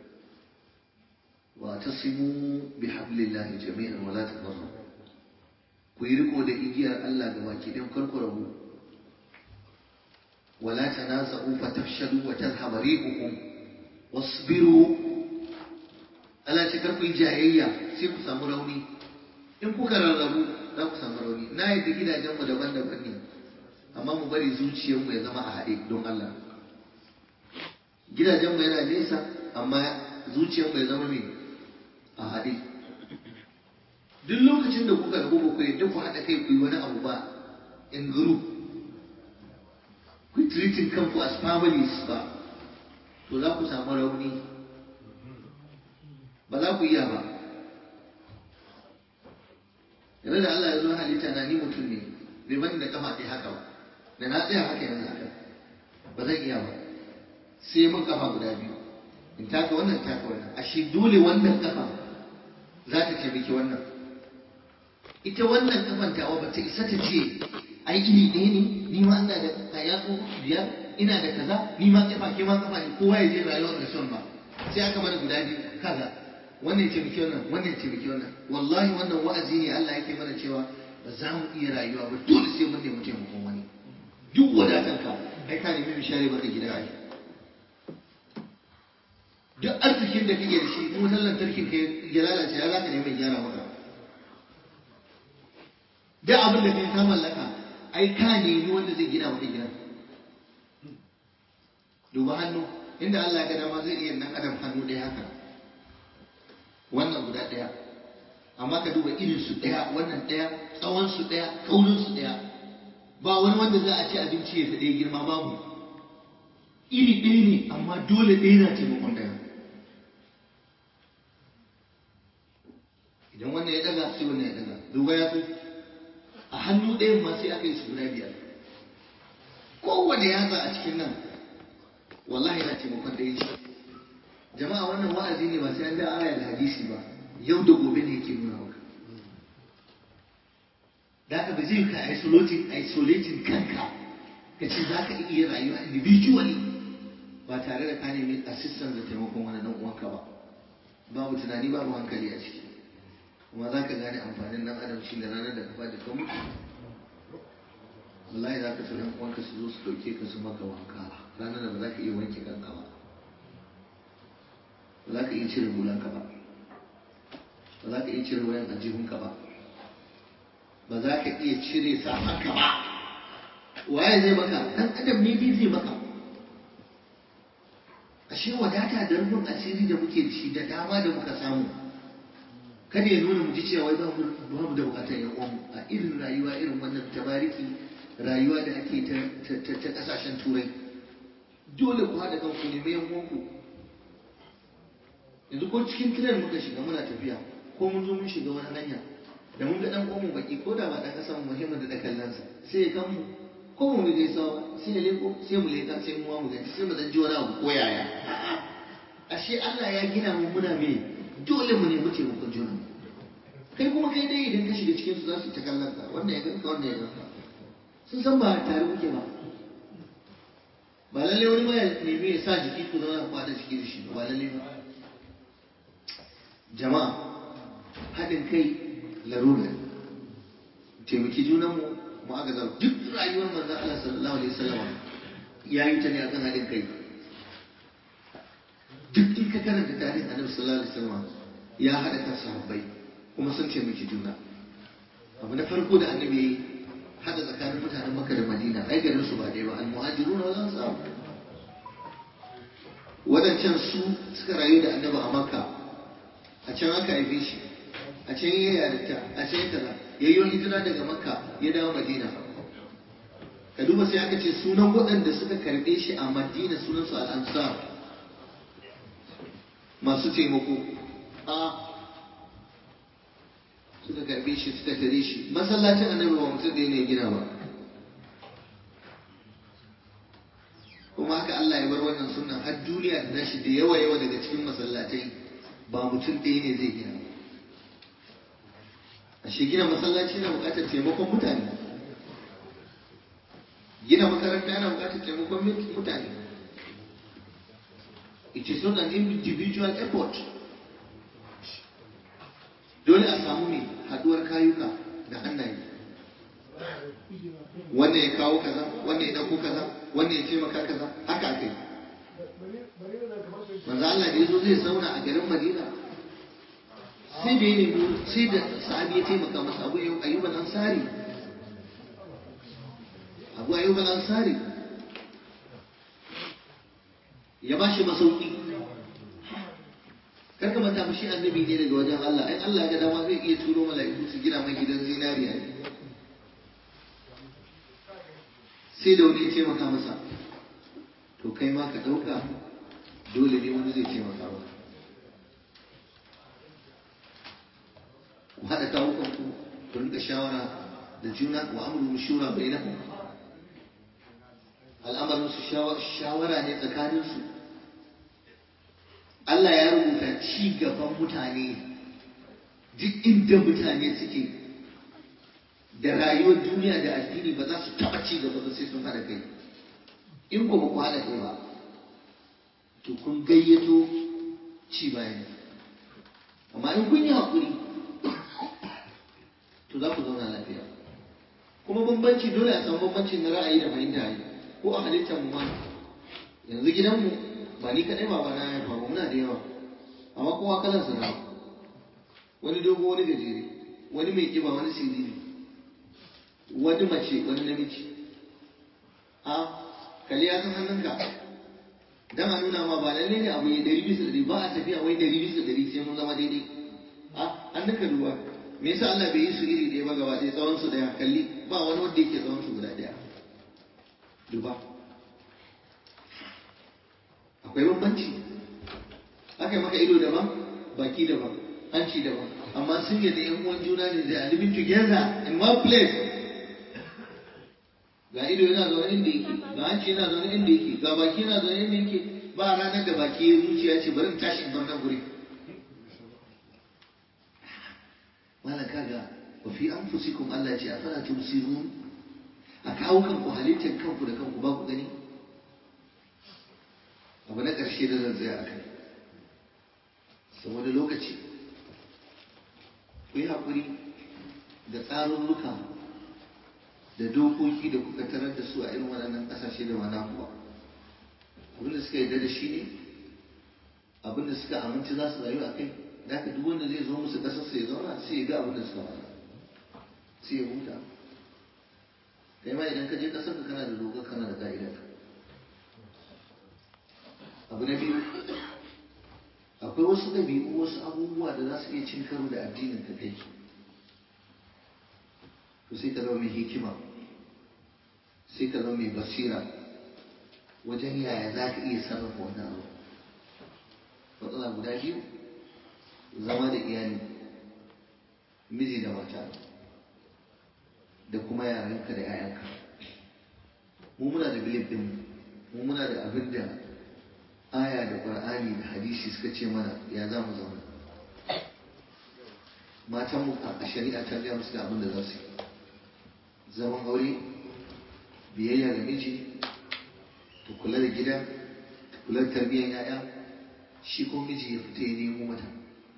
wa ta simu bi hablillahi jami'an wala tafarru ku yi riko da igiyar Allah ga baki ɗin karku rabu wala tanaza'u fatafshalu wa tadhhabu rihukum wasbiru Allah ce karku yi jayayya sai ku samu rauni in kuka rarrabu za ku samu rauni na yadda gidajenmu daban-daban ne amma mu bari zuciyarmu ya zama a haɗe don Allah gidajenmu yana nesa amma zuciyarmu ya zama mai a haɗe duk lokacin da kuka rabu ba ku yadda ku haɗa kai ku yi wani abu ba in group ku yi treating kanku as families ba to za ku samu rauni ba za ku iya ba yanzu da Allah ya zo halitta na ni mutum ne bai bani da kafa ɗaya haka ba da na tsaya haka yanzu haka ba zan iya ba sai mun kafa guda biyu in taka wannan taka wannan ashe dole wannan kafa za ta taimaki wannan ita wannan kafan tawa ba ta isa ta ce ai iri ɗaya ne ni ma ina da kayatsu biyar ina da kaza ni ma kafa ke ma kafa ne kowa ya je rayuwar da son ba sai aka mana guda biyu kaza wannan ce miki wannan wannan ce miki wannan wallahi wannan wa'azi ne Allah yake mana cewa ba za mu iya rayuwa ba dole sai mun nemi taimakon wani duk wadatar ka ai ka nemi mishare maka gida ai duk arzikin da kake da shi in wutar lantarkin ka ya lalace ya zaka nemi gyara maka duk abin da kai ka mallaka ai ka nemi wanda zai gina maka gida duba hannu inda Allah ya ga dama zai iya nan adam hannu ɗaya haka wannan guda ɗaya amma ka duba irin su ɗaya wannan ɗaya tsawon su ɗaya kaurin su ɗaya ba wani wanda za a ci abinci ya fi ɗaya girma babu iri ɗaya ne amma dole ɗaya na taimakon ɗaya idan wannan ya ɗaga sai wannan ya ɗaga duba ya so a hannu ɗayan ma sai aka yi su guda biyar kowane yatsa a cikin nan wallahi na taimakon ɗaya ce jama'a wannan wa'azi ne ba sai an da aya da hadisi ba yau da gobe ne yake nuna maka da ka ba zai ka isolating isolating kanka ka ce za ka iya rayuwa individually ba tare da ka nemi assistance da taimakon wani dan uwanka ba babu tunani babu hankali a ciki amma za ka gane amfanin nan adam shi da ranar da ka faɗi ka mutu wallahi za ka so ɗan uwanka su zo su ɗauke ka su maka wanka ranar da ba za ka iya wanke kanka ba ba za ka iya cire hulanka ba ba za ka iya cire wayan ajihunka ba ba za ka iya cire safanka ba waye zai maka ɗan adam ne dai zai maka ashe wadata da rufin asiri da muke da shi da dama da muka samu kada ya nuna mu ji cewa wai ba mu da bukatar yan uwanmu a irin rayuwa irin wannan tabariki rayuwa da ake ta kasashen turai dole ku haɗa kanku ne mai yan uwanku yanzu ko cikin tiran muka shiga muna tafiya ko mun zo mun shiga wani hanya da mun ga dan uwanmu baki ko da ba dan kasan muhimmin da kallonsa sai ya kan mu ko mu mu gaisa ba sai ya leko sai mu leka sai mu mu gaisa sai mu dan ji wani abu ko yaya ashe Allah ya gina mu muna me dole mu nemi taimakon juna kai kuma kai dai idan ka shiga cikin su za su ta kallon ka wannan ya ganka wannan ya ganka sun san ba tare kuke ba ba lalle wani ma ya nemi ya sa jiki ku zauna ku haɗa jiki da shi ba lalle ba jama'a haɗin kai larura taimaki junanmu mu aka zama duk rayuwar manzon Allah sallallahu alaihi wasallam ya yi ta ne akan haɗin kai duk in ka karanta tarihin annabi sallallahu alaihi wasallam ya haɗa kan sahabbai kuma sun taimaki juna abu na farko da annabi ya yi haɗa tsakanin mutanen makka da madina ai garin su ba ɗaya ba almuhajiruna wal ansar wadancan su suka rayu da annabi a makka a can aka haife shi a can ya yarinta a can ya kaza ya yi hijira daga makka ya dawo madina ka duba sai aka ce sunan waɗanda suka karɓe shi a madina sunansu al'ansar masu taimako a suka karɓe shi suka tare shi masallacin annabi ba mutum da ne gina ba kuma haka Allah ya bar wannan sunan har duniya da nashi da yawa yawa daga cikin masallatai ba mutum ɗaya ne zai gina a shi gina masallaci na buƙatar taimakon mutane gina makaranta yana buƙatar taimakon mutane it is not an individual effort dole a samu ne haɗuwar kayuka da hannaye wannan ya kawo kaza wannan ya ɗauko kaza wannan ya taimaka kaza haka kai manzo Allah da yazo zai zauna a garin Madina sai da ya nemi sai da sahabi ya taimaka masa Abu Ayyub al-Ansari Abu Ayyub al-Ansari ya ba shi masauki kar ka manta shi annabi ne daga wajen Allah ai Allah ya ga dama zai iya turo mala'iku su gina mai gidan zinariya sai da wani ya taimaka masa to kai ma ka ɗauka dole ne wani zai taimaka maka ku haɗa kawo kanku ku rinka shawara da juna wa amru shura bainakum al'amarin su shawara ne tsakanin su Allah ya rubuta ci gaban mutane duk inda mutane suke da rayuwar duniya da addini ba za su taɓa ci gaba ba sai sun haɗa kai in ko ba ku haɗa kai ba to kun gayyato ci bayan amma in kun yi haƙuri to za ku zauna lafiya kuma bambanci dole a samu bambanci na ra'ayi da fahimta yi ko a halittar mu ma yanzu gidanmu ba ni kaɗai ba na haifa ba muna da yawa amma kowa kalan su na wani dogo wani gajere wani mai kiba wani siriri wani mace wani namiji a kalli ya san hannunka dan a nuna ma ba lalle ne abu ya dari bisa dari ba a tafiya wai dari bisa dari sai mun zama daidai a an naka duba me yasa Allah bai yi su iri ɗaya ba gaba ɗaya tsawon su ɗaya kalli ba wani wanda yake tsawon su guda ɗaya duba akwai bambanci aka yi maka ido daban baki daban hanci daban amma sun yadda yan uwan juna ne da living together in one place ga ido yana zaune inda yake ga hanci yana zaune inda yake ga baki yana zaune inda yake ba ranar da baki ya zuciya ce bari in tashi in bar nan guri wala kaga wa fi anfusikum Allah ya ce afala tubsirun a kawo kanku halittar kanku da kanku ba ku gani abu na ƙarshe da zan tsaya a kai saboda lokaci ku yi haƙuri da tsarurruka da dokoki da kuka tarar da su a irin waɗannan ƙasashe da ba naku ba abinda suka yarda da shi ne abinda suka aminci za su rayu a kai da haka duk wanda zai zo musu ƙasarsa ya zauna sai ya ga abinda suka faɗa sai ya huta kai ma idan ka je ƙasar ka kana da doka kana da ka'idar abu na biyu akwai wasu ɗabi'u wasu abubuwa da za su iya cin karo da addinin ka kai to sai ka zama mai hikima sai ka zama mai basira wajen yaya za ka iya sarrafa wannan abu matsala guda biyu zama da iyali miji da mata da kuma yaranka da 'ya'yanka mu muna da bilif ɗin mu muna da abin da aya da ƙur'ani da hadisi suka ce mana ya za mu zauna matan mu a shari'a ta gaya musu da abin da za su yi zaman aure biyayya ga miji ta kula da gida ta kula da tarbiyyar 'ya'ya shi ko miji ya fita ya nemo mata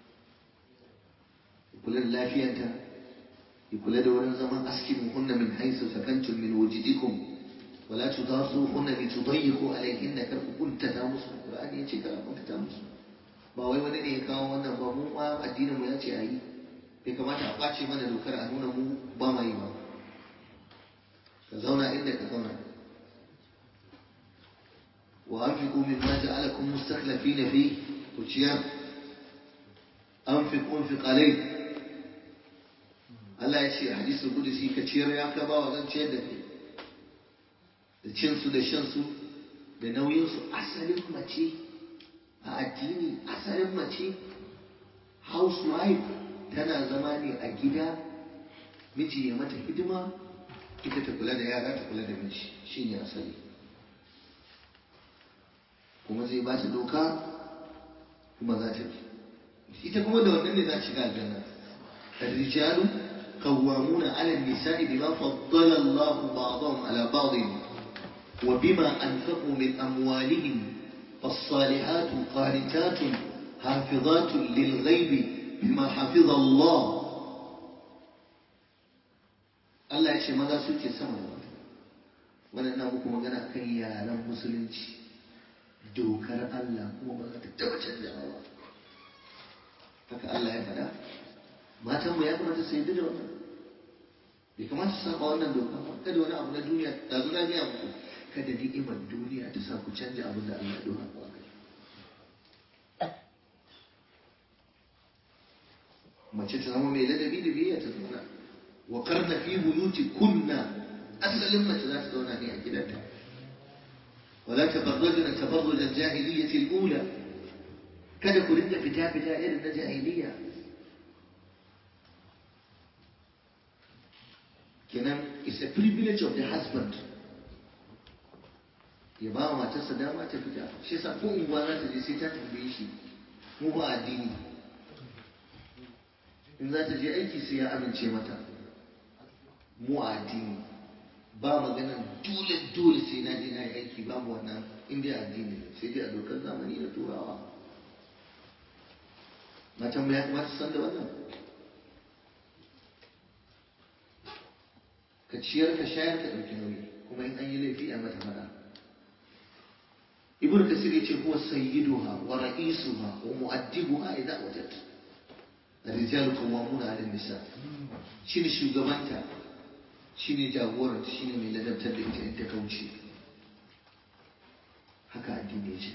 ya kula da lafiyanta ya kula da wurin zaman askin hunna min haisu sakantum min wujidikum ولا تضاروهن لتضيقوا عليهن كرku kuntata musu Qur'ani yace kar kuntata musu ba wai wani ne ya kawo wannan ba mu ma addinin mu yace ayi bai kamata a kwace mana dokar a nuna mu ba ma yi ba ka zauna inda ka zauna wa anfiqu mimma ja'alakum mustakhlifina fi ku ciyar anfiqu anfiq alai Allah ya ce hadisul qudsi ka ciyar ya ka ba wa zan ciyar da kai da cinsu da shansu da nauyinsu asalin mace a addini asalin mace housewife tana zama ne a gida miji ya mata hidima ita ta kula da yara ta kula da miji shine asali kuma zai ba ta doka kuma za ta bi ita kuma da wannan ne za ta shiga aljanna الرجال قوامون على النساء بما فضل الله بعضهم على بعض وبما أنفقوا من أموالهم فالصالحات قانتات حافظات للغيب بما حفظ الله Allah ya ce maza suke sama da mata wannan na muku magana akan yaran musulunci dokar Allah kuma ba za ta taba canjawa ba haka Allah ya faɗa matan mu ya kamata su yi da wannan bai kamata su saba wannan doka ba kada wani abu na duniya da zo na gaya muku kada ni'imar duniya ta sa ku canja abin da Allah ya dora ku akai mace ta zama mai ladabi da biyayya ta zauna wa karna fi buyuti kunna asalin mace za ta zauna ne a gidanta wala tabarrajna tabarruj al-jahiliyyah al-ula kada ku rinka fita fita irin na jahiliya kenan it's a privilege of the husband ya ba wa matarsa dama ta fita shi yasa ko unguwa za ta je sai ta tambaye shi mu ba addini in za ta je aiki sai ya amince mata mu a addini ba maganan dole dole sai na je na yi aiki babu wannan indiya addini sai dai a dokar zamani na turawa matan mu ya kamata san da wannan ka ciyar ka shayar ka ɗauki nauyi kuma in an yi laifi a mata fada ibnu kasir yace huwa sayyiduha wa ra'isuha wa mu'addibuha idza wajad الرجال قوامون على النساء shine shugabanta shine jagoranta shine mai ladabtar da ita in ta kauce haka addini ce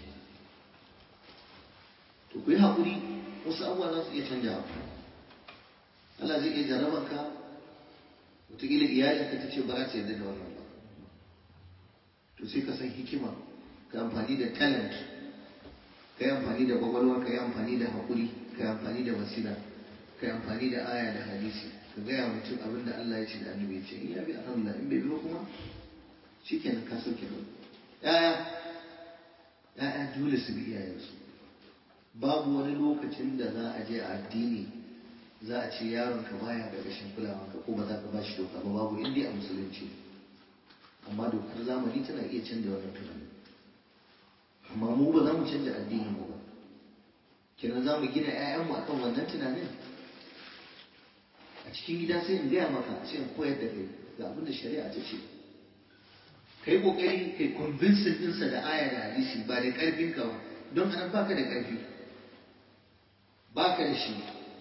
to ku yi haƙuri wasu abubuwa za su iya canjawa Allah zai iya jarrabar ka wataƙila iyalinka ta ce ba za ta yarda da wannan ba to sai ka san hikima ka amfani da talent ka yi amfani da kwakwalwa ka yi amfani da haƙuri ka yi amfani da basira ka yi amfani da aya da hadisi ka gaya mutum abin da Allah ya ce da annabi ya ce in ya bi alhamdulillah in bai bi ba kuma shikenan ka sauke ba yaya yaya dole su bi iyayensu babu wani lokacin da za a je a addini za a ce yaron ka baya gargashin kulawa ka ko ba za ka ba shi doka ba babu inda a musulunci amma dokar zamani tana iya canza wannan tunani amma mu ba za mu canza addinin mu ba kenan za mu gina 'ya'yanmu akan wannan tunanin a cikin gida sai in gaya maka sai in koyar da kai ga abin da shari'a ta ce kai kokari kai convincing ɗinsa da aya da hadisi ba da ƙarfin ka ba don anan baka da ƙarfi baka da shi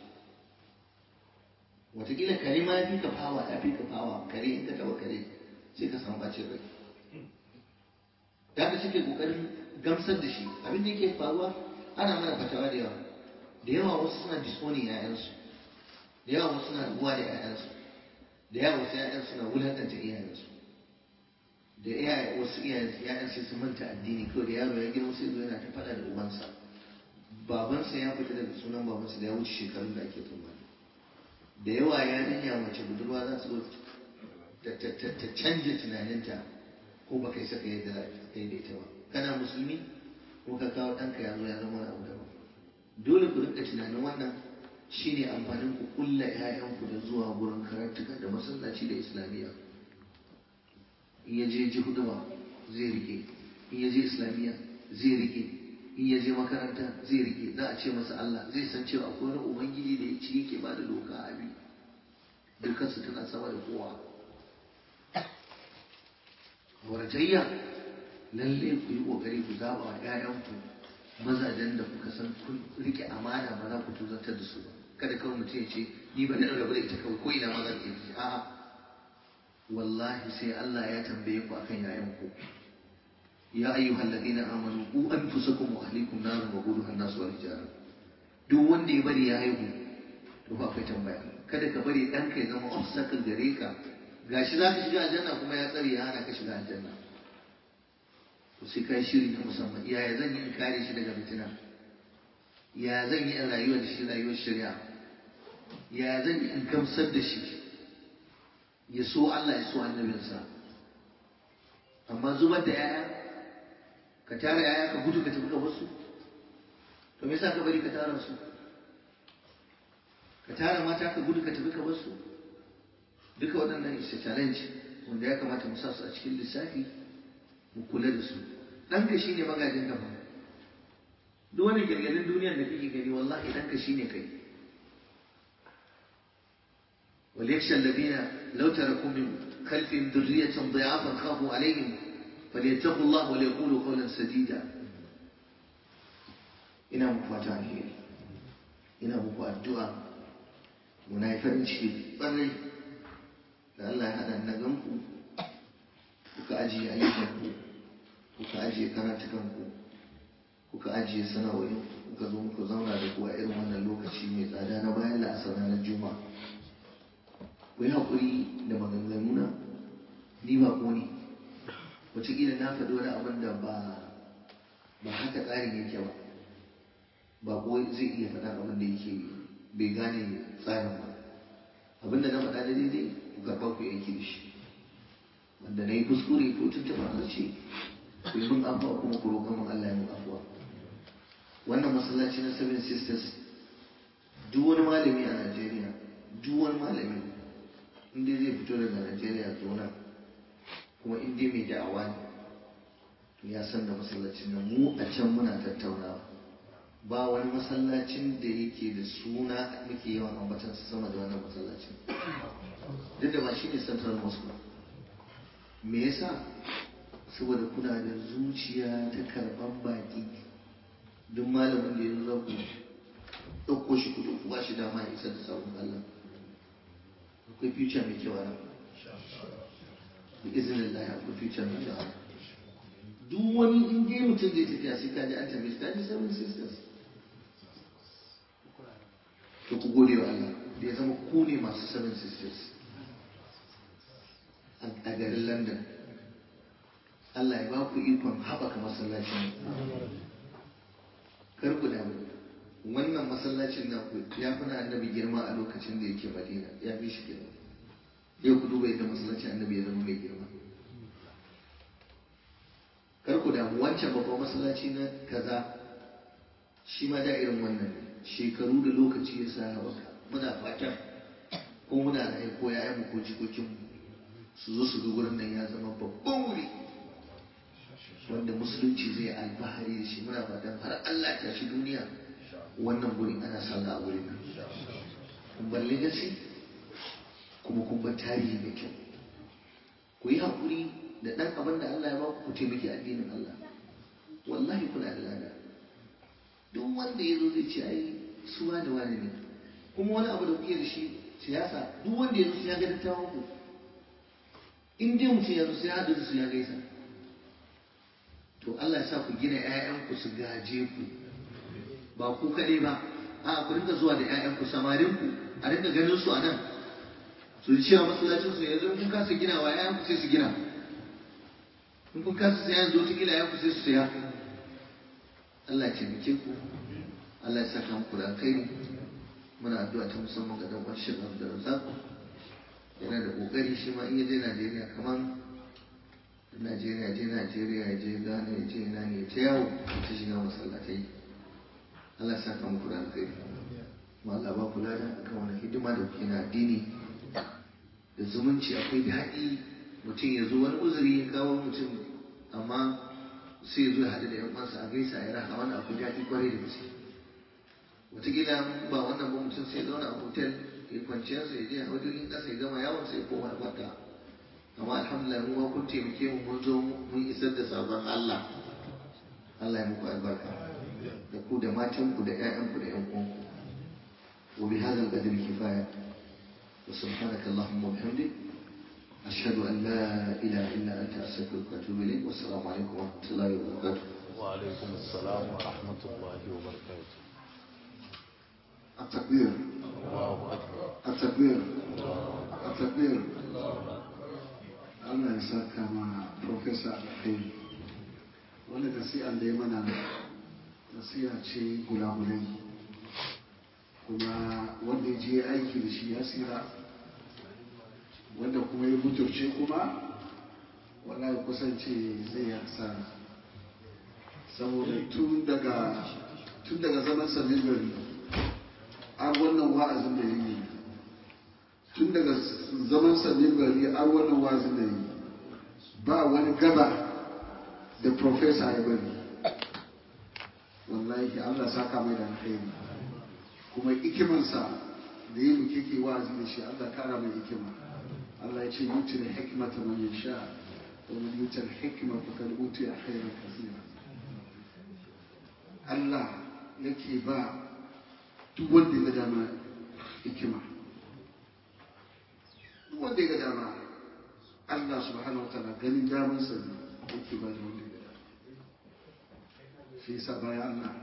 wataƙila kare ma ya fi ka fawa ya fi ka fawa kare in ka taɓa kare sai ka samu bacin rai da haka suke kokarin gamsar da shi abin da yake faruwa ana mana fatawa da yawa da yawa wasu suna disowning yayansu da yawa wasu suna rubuwa da yayansu da yawa wasu yayan suna wulakanta iyayensu da iyaye wasu iyayen sai su manta addini kawai da yaro ya girma sai zo yana ta faɗa da ubansa babansa ya fita daga sunan babansa da ya wuce shekarun da ake tsammani da yawa yarinya mace budurwa za su zo ta canja tunaninta ko ba kai saka yadda kai da ita ba kana musulmi ko ka kawo ɗanka ya zo ya zama wani abu daban dole ku rinka tunanin wannan shine amfanin ku kulla ƴaƴanku da zuwa gurin karatuka da masallaci da islamiyya in ya je ji huduma zai rike in ya je islamiyya zai rike in ya je makaranta zai rike za a ce masa Allah zai san cewa akwai wani ubangiji da ya ci yake ba da doka a bi dukansu tana sama da kowa warjayya lalle ku yi kokari ku zaba wa ƴaƴanku mazajen da kuka san kun rike amana ba za ku tuzantar da su ba kada kawai mutum ya ce ni ba na rabu da ita kawai ko ina ma za ka yi a'a wallahi sai Allah ya tambaye ku akan ƴaƴanku ya ayyuhal ladina amanu ku anfusakum wa ahlikum naran wa quduha an-nas wal hijara duk wanda ya bari ya haihu to ba kai tambaya kada ka bari ɗanka ya zama obstacle gare ka gashi za ka shiga aljanna kuma ya tsare ya hana ka shiga aljanna to sai kai shiri na musamman yaya zan yi in kare shi daga fitina ya zan yi in rayuwa da shi rayuwar shari'a ya zan yi in gamsar da shi ya so Allah ya so annabinsa amma zubar da yaya ka tara yaya ka gudu ka tafi ka wasu to me yasa ka bari ka tara su ka tara mata ka gudu ka tafi ka wasu duka waɗannan is a challenge wanda ya kamata mu sa su a cikin lissafi mu kula da su ɗanka shi ne magajin gaba duk wani girgirin duniyar da kake gani wallahi ɗanka shi ne kai وليخشى الذين لو تركوا من خلفهم ذرية ضعافا خافوا عليهم فليتقوا الله وليقولوا قولا سديدا ina muku fata alheri ina muku addu'a muna yi farin ciki ɓarai da Allah ya haɗa na ganku kuka ajiye ayyukanku kuka ajiye karatukanku kuka ajiye sana'o'in kuka zo muka zauna da ku a irin wannan lokaci mai tsada na bayan la'asar ranar juma'a ku yi haƙuri da maganganuna ni ba ko ne wataƙila na faɗi wani abin da ba ba haka tsarin yake ba ba ko zai iya faɗa abin da yake bai gane tsarin ba abin da na faɗa da daidai ku karɓa ku aiki da shi wanda na yi kuskure ko tuntuɓa harshe ku yi min afuwa kuma ku roƙa min Allah ya min afuwa wannan masallaci na seven sisters duk wani malami a Najeriya duk wani malami inda zai fito daga Najeriya zona kuma inda mai da'awa ne to ya san da masallacin nan mu a can muna tattaunawa ba wani masallacin da yake da suna muke yawan ambatansa sama da wannan masallacin duk da ba shi ne central mosque me yasa saboda kuna da zuciya ta karban baki duk malamin da ya zo ku ɗauko shi kudu ku ba shi dama ya isar da sabon Allah akwai future mai kyau nan da izinin Allah akwai future mai kyau duk wani in dai mutum zai tafiya sai kaji an tambaye shi kaji seven sisters to ku gode wa Allah da ya zama ku ne masu seven sisters a garin London Allah ya ba ku ikon haɓaka masallacin kar ku damu wannan masallacin na ku ya fi na annabi girma a lokacin da yake madina ya fi shi girma yau ku duba yadda masallacin annabi ya zama mai girma kar ku damu wancan babban masallaci na kaza shi ma da irin wannan shekaru da lokaci ya sa haɓaka muna fatan ko muna raye ko ya'yanmu ko jikokinmu su zo su ga gurin nan ya zama babban wuri wanda musulunci zai alfahari da shi muna fatan har Allah ta shi duniya wannan gurin ana sallah a gurin nan kun balle gasi kuma kun bar tarihi mai kyau ku yi haƙuri da ɗan abin da Allah ya ba ku taimaki addinin Allah wallahi kuna da lada duk wanda ya zo zai ce ai su wani wani ne kuma wani abu da kuke da shi siyasa duk wanda ya zo sai ya ga dattawan ku in dai mutum ya zo sai ya haɗu da su ya gaisa to Allah ya sa ku gina 'ya'yanku su gaje ku ba ku kaɗai ba a ku rinka zuwa da 'ya'yanku samarinku a rinka ganin su a nan su ji cewa masallacin su yanzu in kun kasa gina wa 'ya'yanku sai su gina in kun kasa sai yanzu wata gina 'ya'yanku sai su saya Allah ya taimake ku Allah ya saka muku da alkhairi muna addu'a ta musamman ga dan uwan Sheikh Abdul Razzaq yana da kokari shi ma in ya je Najeriya kamar Najeriya je Najeriya ya je Ghana ya je ina ne ta yawo ta shiga masallatai Allah ya saka muku da alkhairi ma Allah ba kula da akan wani hidima da kuke na addini da zumunci akwai daɗi mutum ya zo wani uzuri ya kawo mutum amma sai ya zo ya haɗu da 'yan uwansa a gaisa ya raha wani akwai daɗi kwarai da gaske wataƙila ba wannan ba mutum sai ya zauna a hotel ya kwanciyarsa ya je a wajen ƙasa ya gama yawon sai ya koma ya kwanta amma alhamdulillah mu ma kun taimake mu mun zo mun isar da sabon Allah Allah ya muku albarka da ku da matan ku da ƴaƴan ku da ƴan uwan ku wa bi hadha al-qadri kifaya wa subhanaka allahumma wa bihamdik ashhadu an la ilaha illa anta astaghfiruka wa atubu ilayk wa assalamu alaikum wa rahmatullahi wa barakatuh وعليكم السلام ورحمة الله وبركاته التكبير الله أكبر التكبير التكبير Allah ya saka ma Profesa Alkhairi wanda nasi'an da ya mana nasiha ce gulagulai kuma wanda ya je aiki da shi ya tsira wanda kuma ya buturce kuma wallahi kusance zai yi hasara saboda tun daga tun daga zaman sabbin gari an wannan wa'azin da ya yi tun daga zaman sabbin gari an wannan wa'azin da ya yi ba wani gaba da profesa ya bari wallahi Allah saka mai da alkhairi kuma ikimansa da yi muke ke wa'azi da shi Allah kara mai ikima Allah ya ce yuti da hikmata man yasha wa man yuti da hikma faqad utiya khairan kaseera Allah yake ba duk wanda ya ga dama hikima duk wanda ya ga dama Allah subhanahu wa ta'ala ganin daman sa ne yake ba da wanda ya ga dama shi yasa bayan Allah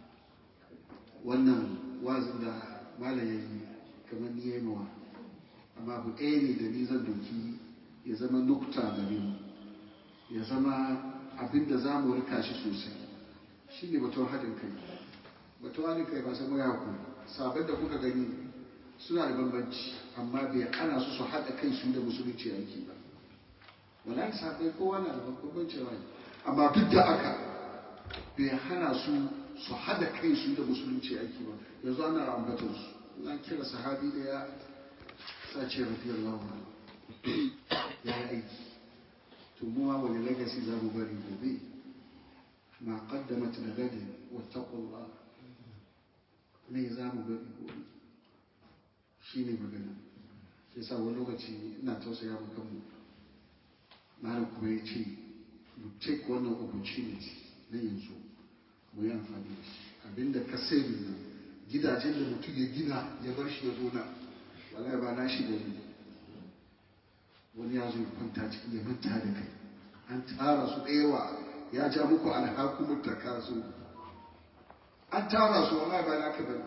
wannan wazin da malam ya yi kamar ni ya yi mawa amma abu ɗaya ne da ni zan doki ya zama nukta gare mu ya zama abin da za mu rika shi sosai shi ne batun haɗin kai batun haɗin kai ba sai mu yaku sabon da kuka gani suna da bambanci amma bai ana su su haɗa kai su da musulunci aiki ba wallahi sabai kowa na da bambanci rai amma duk da aka bai hana su su haɗa kai su da musulunci aiki ba yanzu ana ambatar su na kira sahabi da ya sace radiyallahu anhu ya yi aiki to mu ma wani legacy za mu bari gobe ma qaddamat li gadin wattaqullah me za mu bari gobe shine magana shi yasa wani lokaci ina tausaya mu kanmu malam kuma ya ce mu take wannan opportunity na yanzu mu yi amfani da shi abinda ka sai nan gidajen da mutum ya gina ya bar shi ya zo nan wallahi ba na shi gani wani ya zo ya kwanta cikin ya manta da kai an tara su ɗewa ya ja muku alhakumar ta kaso an tara su wallahi ba naka bane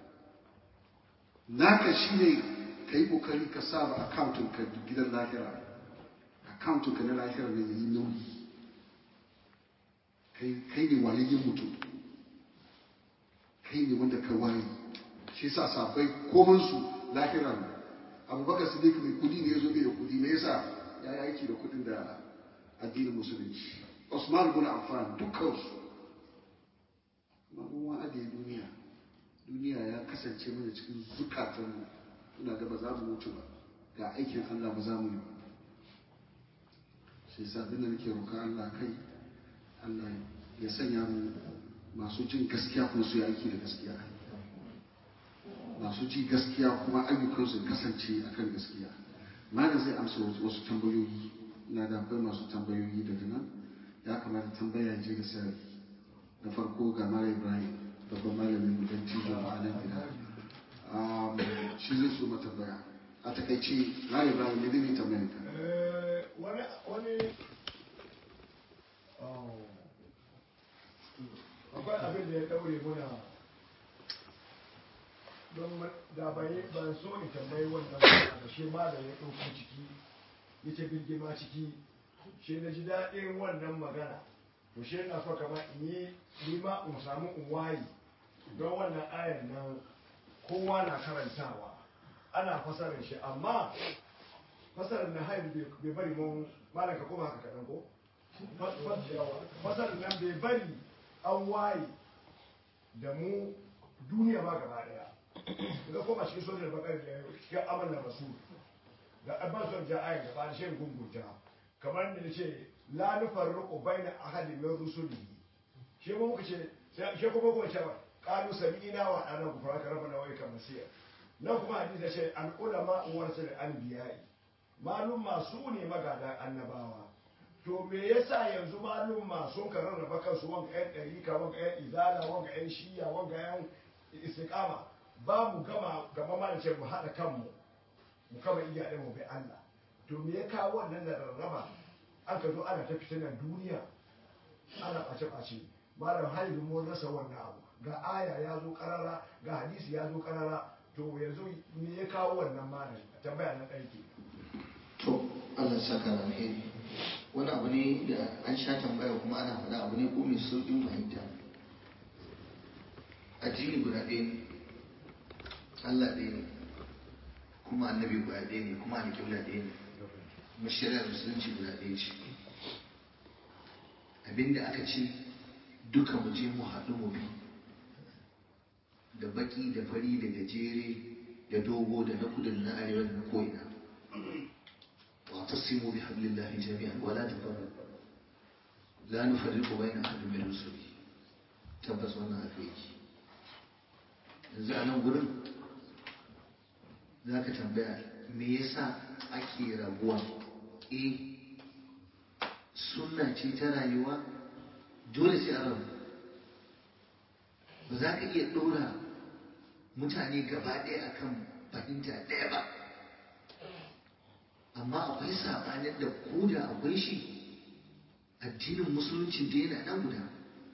naka shine ka yi kokari ka saba akauntun ka gidan lahira akauntun ka na lahira ne ya yi nauyi kai ne wayayyen mutum kai ne wanda ka waye shi sa sabai komansu lahira ne abubakar siddiq mai kudi ne ya zo bai da kudi me yasa ya yi aiki da kudin da addinin musulunci usman bin affan dukkansu amma mun wa'ade duniya duniya ya kasance mana cikin zukatanmu muna ga ba za mu mutu ba ga aikin allah ba za mu yi ba shi yasa abin da nake roƙa allah kai allah ya sanya mu masu jin gaskiya kuma su yi aiki da gaskiya masu ji gaskiya kuma ayyukansu kasance akan gaskiya malam zai amsa wasu tambayoyi na da akwai masu tambayoyi daga nan ya kamata tambaya je da sarari da farko ga malam ibrahim babban malamin mu dan tijo a nan gida shi zai so mata tambaya a takaice malam ibrahim ne zai tambayar ka wani wani akwai abin da ya daure muna don da bai ban so in tambayi wannan da shi ma da ya ɗauki ciki ya ce birgima ciki shi na ji daɗin wannan magana to shi na so kama in yi nima in samu in wayi don wannan ayan nan kowa na karantawa ana fasarar shi amma fasarar na haihu bai bari mun malam ka koma haka kaɗan ko fasarar nan bai bari an waye da mu duniya ma gaba daya ga koma cikin sojar bakar da cikin amalin rasul da abban son ja ayin gaba da shirin gungunta kamar da ce la nufarriqu baina ahadin min rusulihi shi mu muka ce shi kuma kuma cewa qalu sami'na wa ana gufraka rabbana wa ilayka masir nan kuma hadisi ce al ulama warasul anbiya'i malum masu ne magada annabawa to me yasa yanzu malum sun ka rarraba kansu wanga yan ɗarika wanga yan izala wanga yan shiya wanga yan istiqama ba mu gama gaba ma ce mu haɗa kanmu mu kama iyayen mu bai Allah to me ya kawo wannan da rarraba an ka zo ana ta fitinan duniya ana ɓace ɓace malam haihu mun rasa wannan abu ga aya ya zo karara ga hadisi ya zo karara to yanzu me ya kawo wannan malam tambaya na ɗaya ke to Allah saka na alheri wani abu ne da an sha tambaya kuma ana faɗa abu ne ko mai sauƙin fahimta addini guda ɗaya ne Allah ɗaya ne kuma annabi guda ɗaya ne kuma alƙibla ɗaya ne kuma shari'ar musulunci guda ɗaya ce abinda aka ce duka mu je mu haɗu mu bi da baki da fari da gajere da dogo da na kudu da na arewa da na ko'ina واعتصموا بحبل الله جميعا ولا تفرقوا لا نفرق بين احد من رسله tabbas wannan haka yake yanzu a nan gurin za ka tambaya me yasa ake rabuwa e sunna ce ta rayuwa dole sai a rabu ba za ka iya ɗora mutane gaba ɗaya akan fahimta ɗaya ba amma akwai sabanin da ko da akwai shi addinin musulunci da yana nan guda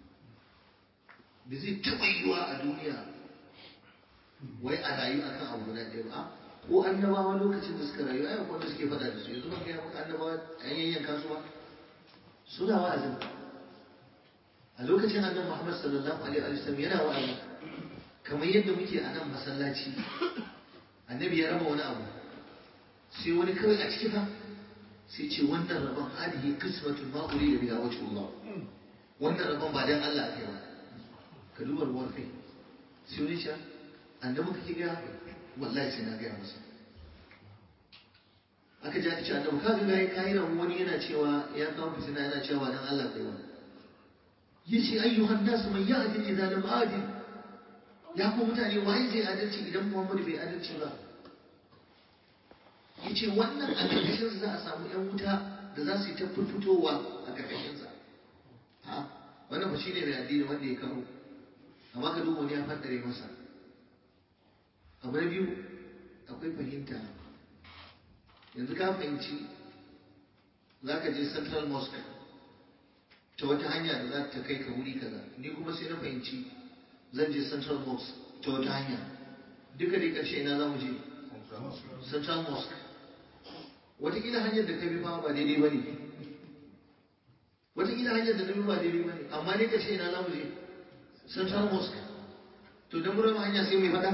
da zai taɓa yiwa a duniya wai a rayu akan abu guda ɗaya ba ko annabawa lokacin da suka rayu ayyukan wanda suke faɗa da su yanzu ban gaya maka annabawa an yayyan kasuwa suna wa'azin a lokacin annabi Muhammad sallallahu alaihi wa sallam yana wa'azi kamar yadda muke a nan masallaci annabi ya raba wani abu sai wani kawai a ciki fa sai ce wannan rabon hadihi qismatun ma urida biha wajhu Allah wannan rabon ba dan Allah ake ba ka duba ruwar kai sai wani ce annabi kake ga wallahi sai na gaya masa aka ji aka ce annabi ka ga yayi kai ran wani yana cewa ya kawo fitina yana cewa dan Allah kai wani yace ayyuhan nas man ya'dil idza lam adil ya ku mutane waye zai adalci idan Muhammadu bai adalci ba ya ce wannan a ƙarƙashinsa za a samu 'yan wuta da za su yi ta fitowa a ƙarƙashinsa ha wannan ba shi ne mai addini wanda ya kawo amma ka duba wani ya faddare masa abu na biyu akwai fahimta yanzu ka fahimci za ka je central mosque ta wata hanya da za ta kai ka wuri kaza ni kuma sai na fahimci zan je central mosque ta wata hanya duka dai ƙarshe ina za mu je central mosque watakila hanyar da ka bi ba ba daidai ba ne watakila hanyar da na bi ba daidai ba ne amma ne ƙarshe ina za mu je central mosque to don mu rama hanya sai mai faɗa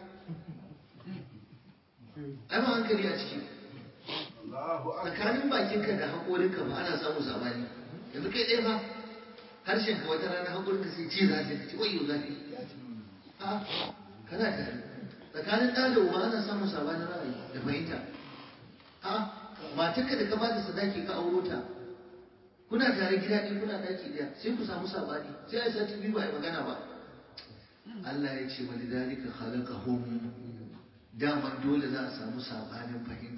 ai ba hankali a ciki tsakanin bakinka da haƙorinka ba ana samun sabani yanzu kai ɗaya ba harshen ka wata rana haƙorinka sai ce zafi ka ce wayo zafi a kana tare tsakanin ɗa da uba ana samun sabanin ra'ayi da fahimta a matarka da ka ba da sadaki ka auro ta kuna tare gida ɗaya kuna ɗaki ɗaya sai ku samu sabani sai a sati biyu ba a yi magana ba Allah ya ce wani dalika khalaqahum daman dole za a samu sabanin fahimta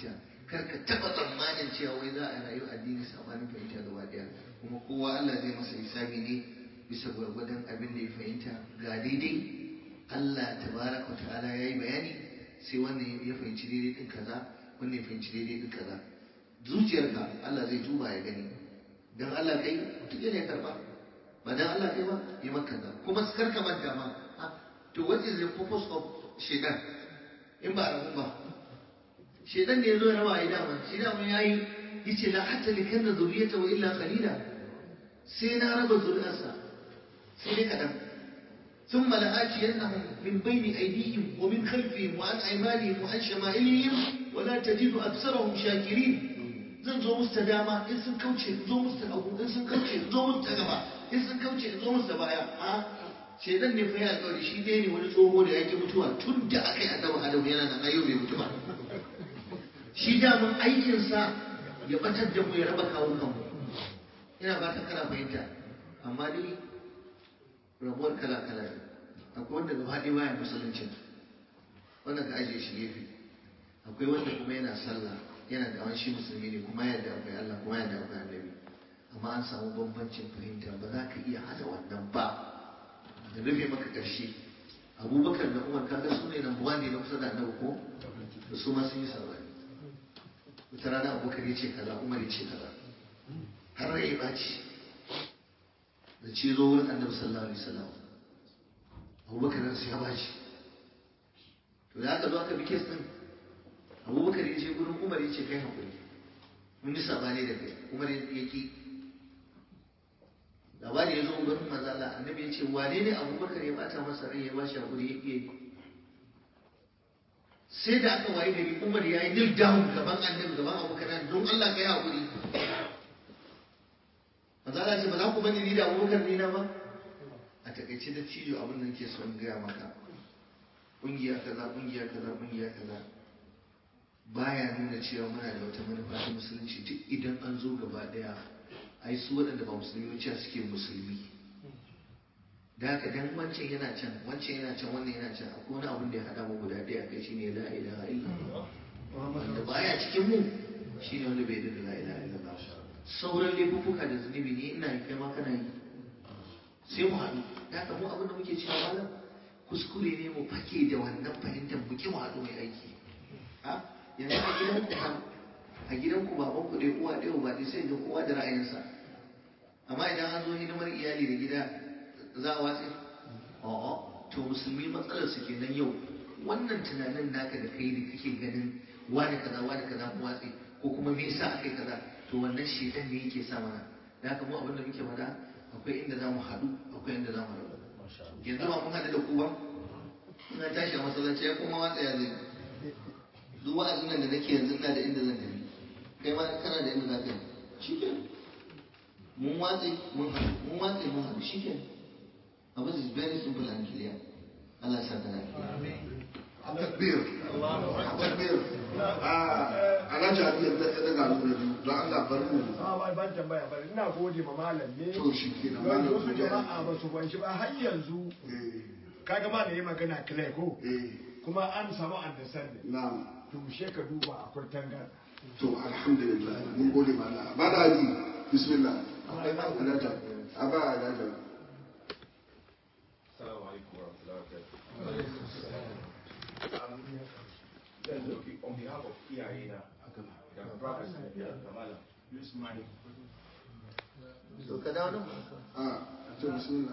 kar ka taɓa tsammanin cewa wai za a rayu addini sabanin fahimta gaba ɗaya kuma kowa Allah zai masa hisabi ne bisa gwargwadon abin da ya fahimta ga daidai Allah tabaraka ta'ala ya yi bayani sai wannan ya fahimci daidai din kaza wannan ya fahimci daidai din kaza zuciyarka Allah zai duba ya gani dan Allah kai mutum ne karba ba dan Allah kai ba ya maka kaza kuma kar ka manta ma to what is the purpose of shaitan in ba rabu ba shaitan ne ya zo ya raba ya dama shi dama ya yi yace la hatta likanna zuriyata wa illa qalila sai na raba zuriyarsa sai dai kadan ثم لآتينهم من بين أيديهم ومن خلفهم وعن أيمانهم وعن شمائلهم ولا تجد أكثرهم شاكرين zan zo musu ta dama in sun kauce in zo musu ta hagu in sun kauce in zo musu ta gaba in sun kauce in zo musu ta baya a shedan ne fa ya alƙawari shi dai ne wani tsoho da yake mutuwa tun da aka yi annabi adam yana nan ayo bai mutu ba shi daman aikinsa ya batar da mu ya raba kawo kanmu ina fatan kana fahimta amma dai rabuwar kala-kala ne akwai wanda gaba ɗaya baya musulunci wanda ka ajiye shi gefe akwai wanda kuma yana sallah yana da wani shi musulmi ne kuma yana da akwai Allah kuma yana da akwai annabi amma an samu bambancin fahimta ba za ka iya hada wannan ba da rufe maka ƙarshe abubakar da umar kaga su ne nan buwa ne na kusa da annabi ko da su ma sun yi sabani wata rana abubakar ya ce kaza umar ya ce kaza har rai ya ɓaci da ce zo wurin annabi sallallahu alaihi wasallam abubakar nan sai ya bashi to da aka zo aka bi kes din abubakar ya ce gurin umar ya ce kai hakuri mun yi sabani da kai umar ya ki labari ya zo gurin manzala annabi ya ce wane ne abubakar ya bata masa rai ya bashi hakuri ya ki sai da aka waye gari umar ya yi nil down gaban annabi gaban abubakar don Allah ka yi hakuri manzala ce ba za ku bani ni da abubakar ni na ba a takaice da cijo abin da nake so in gaya maka kungiya kaza kungiya kaza kungiya kaza baya nuna cewa muna da wata manufa ta musulunci duk idan an zo gaba daya ai su waɗanda ba musulmi cewa suke musulmi da haka dan wancan yana can wancan yana can wannan yana can akwai wani abin da ya haɗa mu guda ɗaya kai shine la ilaha illallah wanda baya cikin mu shine wanda bai da la ilaha illallah sauran laifuka da zunubi ne ina yi kai ma kana yi sai mu haɗu da haka mu abin da muke cewa malam kuskure ne mu fake da wannan fahimtar mu ki mu haɗu mai aiki yanzu a gidan ku a gidan ku baban ku dai uwa ɗaya uba ɗaya sai ga kowa da ra'ayinsa amma idan an zo hidimar iyali da gida za a watse a'a to musulmi matsalar su kenan yau wannan tunanin naka da kai da kake ganin wani kaza wani kaza mu watse ko kuma me yasa akai kaza to wannan shedan ne yake sa mana da haka mu abin da muke faɗa akwai inda za mu haɗu akwai inda za mu rabu yanzu ba mun haɗu da ku ba ina tashi a masallaci ya kuma watsa ya zai duk wa'azin nan da nake yanzu ina da inda zan tafi kai ma kana da inda za ka yi shi ke mun watse mun haɗu mun watse mun haɗu shi ke abin is very simple and clear Allah sa ta lafiya takbir takbir alhaji abi ya daga nuna biyu don Allah bar mu a ban tambaya bari ina gode ma malam ne to shi ke nan don malam wasu ku ya jama'a ba su kwanci ba har yanzu eh kaga ma da yi magana clear ko eh kuma an samu understanding na'am to she ka duba akwai tangar to alhamdulillah mun gode ma Allah ba da haji bismillah akwai ba alhaji aba alhaji Assalamu alaikum warahmatullahi wabarakatuh. Um, zan doki on behalf of iyayena da brothers da kamala use money. to ka dawo nan ah to bismillah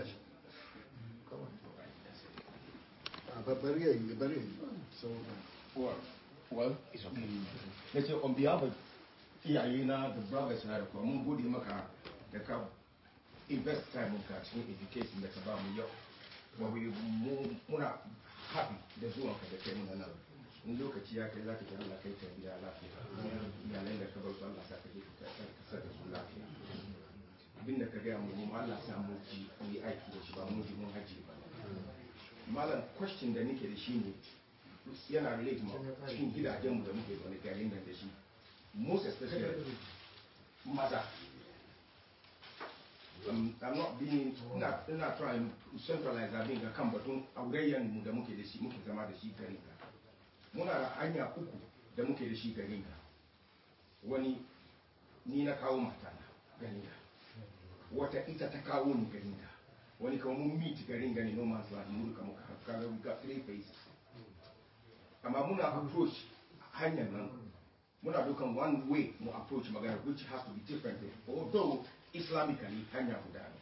a babbar yayi bari so Well, well, it's okay. Na ce on behalf of iyayena da brothers na da kuma mun gode maka da ka invest time ka cikin education da ka ba mu yau. Kuma we mu- muna happy da zuwan ka da kai mun nan. In lokaci ya kai za ka ji Allah kai ka gida lafiya. Iyalan da ka bar su Allah sa ka je ka ka sa da su lafiya. Abin da ka gaya mu mu Allah sa mu ji mu yi aiki da shi ba mu ji mun haji ba. Malam question da nake da shi ne yana relate ma cikin gidajenmu da muke zaune garin nan da shi most especially maza um, I'm not being ina ina trying to centralize abin ga kan batun aurayyan mu da muke da shi muke zama da shi garin ga muna da hanya uku da muke da shi garin ka wani ni na kawo mata na garin ka wata ita ta kawo ni garin ka wani kawo mun meet garin gani no man's land mu duka muka haɗu kaga we got three faces amma muna approach hanyar nan muna dukan one way mu approach magana which has to be different although islamically hanya guda ne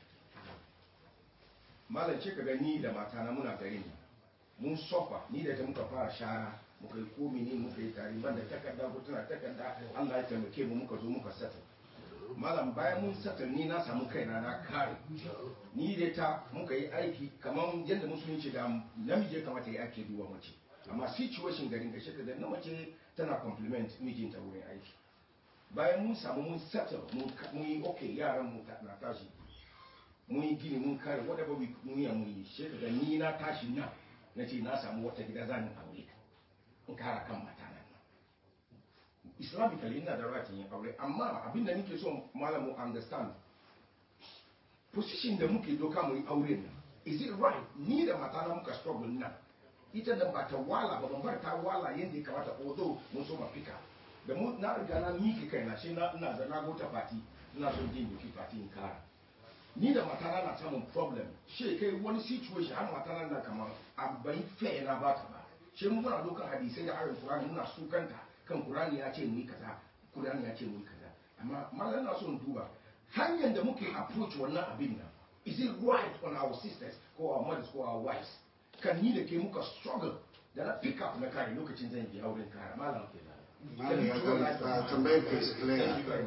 malam ce ka ni da matana muna garin nan mun sofa ni da ta muka fara shara muka yi komi ne muka yi tare ban da takarda ko tana takarda Allah ya taimake mu muka zo muka sata malam bayan mun sata ni na samu kaina na kare ni da ta muka yi aiki kamar yadda musulunci da namiji ya kamata ya ake duba mace amma situation garin da shi da na mace tana compliment mijinta wurin aiki bayan mun samu mun settle mun yi okay yaran mu na tashi mun yi gini mun kare whatever we mun yi mun yi shi da ni na tashi na na ce na samu wata gida zan aure in kara kan mata nan islamically ina da right yin aure amma abin da nake so malamu understand position da muke doka mu yi aure nan is it right ni da mata na muka struggle nan ita da ba ta wala ba ban bar ta wala yadda ya kamata although mun so ma fika da mu na riga na miki kai na shi na ina da na gota party ina so jin doki party in kara ni da matana na samun problem she kai wani situation har matana na kamar abai fair na ba ta ba she mu muna dokan hadisai da ayoyin Qur'ani muna sukanta kan Qur'ani ya ce mu yi kaza Qur'ani ya ce mu yi kaza amma mallan na so in duba hanyar da muke approach wannan abin nan is it right on our sisters ko our mothers ko our wives kan ni da ke muka struggle da na pick up na kare lokacin zan je auren kare malam ke Malam ya gani tambayar ka is clear.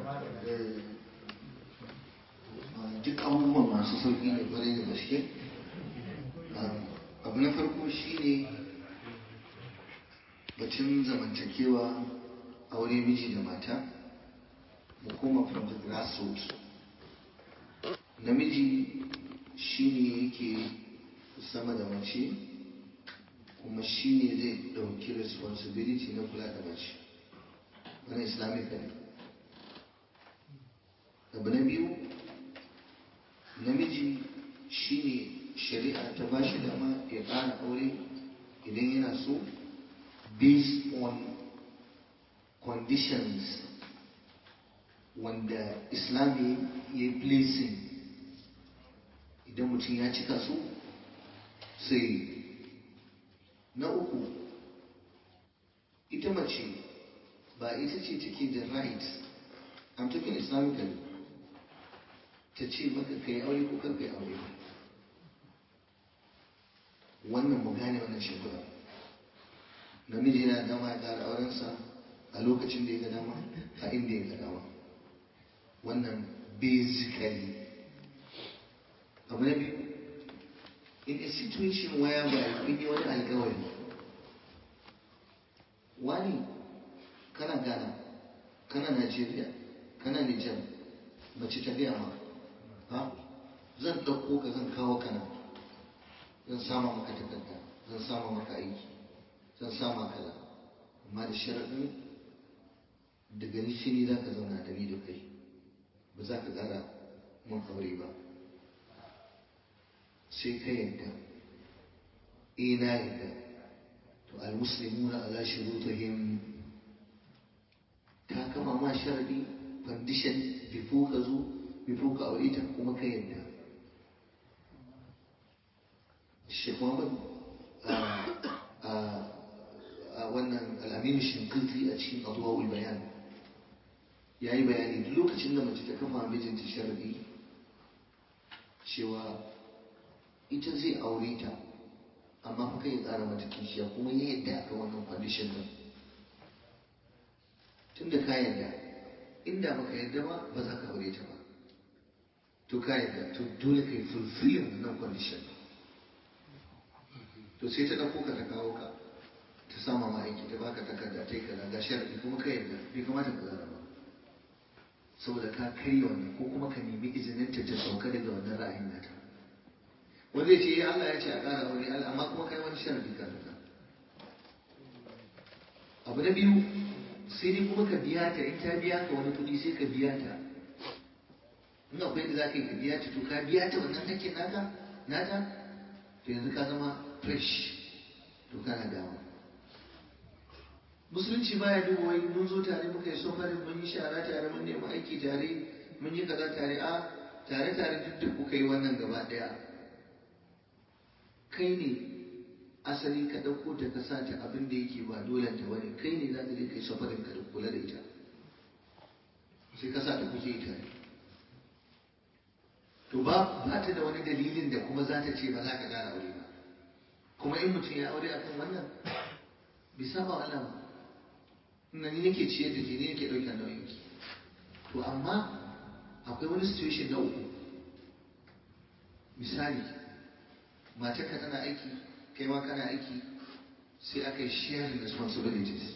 Duk abubuwan masu sauƙi ne kwarai da gaske. Abu na farko shi ne batun zamantakewa aure miji da mata mu koma from the grassroots. Namiji shi ne yake sama da mace kuma shi ne zai ɗauki responsibility na kula da mace. wani islamic ne abu na biyu namiji shine shari'a ta ba shi dama ya ƙara aure idan yana so based on conditions wanda islami ya yi placing idan mutum ya cika su sai na uku ita mace ba ita ce take da right I'm talking Islamically ta ce maka kai aure ko kar kai aure ba wannan mu gane wannan shekura namiji yana dama ya ƙara aurensa a lokacin da ya ga dama a inda ya ga dama wannan basically abu na biyu in a situation where ba kun yi wani alkawari wani kana Ghana, kana Najeriya, kana Nijar, mace ta gaya ma, ha, zan ɗauko ka zan kawo kana, zan sama maka takarda, zan sama maka aiki, zan sama kaza, amma da sharaɗin daga ni shi ne za ka zauna da ni da kai, ba za ka ƙara mun aure ba. Sai ka yadda, eh na yadda, to al-muslimuna ala shurutihim ta kama ma sharadi condition before ka zo before ka aure ta kuma ka yadda Sheikh Muhammad a wannan al'aminu shinkilti a cikin abuwa bayan ya yi bayani duk lokacin da mace ta kafa mijinta sharadi cewa ita zai aure ta amma fa kai ya tsara mata kishiya kuma ya yadda aka wannan condition din tun da ka yarda inda baka yarda ba ba za ka aure ta ba to ka yarda to dole ka yi fulfilling wannan condition to sai ta ɗauko ka ta kawo ka ta sama ma aiki ta baka takarda ta yi kaza ga sharadi kuma ka yarda bai kamata ka zara ba saboda ka karya wannan ko kuma ka nemi izinin ta ta sauka daga wannan ra'ayin nata wanda ya ce Allah ya ce a ƙara aure amma kuma kai wani sharadi ka abu na biyu sai dai kuma ka biya ta in ta biya ka wani kuɗi sai ka biya ta in akwai da za ka yi ka biya ta to ka biya ta wannan hakkin naka nata to yanzu ka zama fresh to kana dawo musulunci baya duba wai mun zo tare muka yi sofarin mun yi shara tare mun nemi aiki tare mun yi kaza tare a tare tare duk da kuka yi wannan gaba daya kai ne asali ka ɗauko ta ka sa ta abin da yake ba dole ta bane kai ne za ka je kai sofarin ka da kula da ita sai ka sa ta kuke ita to ba ba ta da wani dalilin da kuma za ta ce ba za ka ƙara aure ba kuma in mutum ya aure akan wannan bai saba wa Allah ba ina ni nake ciyar da ke ni nake ɗaukar nauyin ki to amma akwai wani situation na uku misali matarka tana aiki kai ma kana aiki sai aka yi sharing responsibilities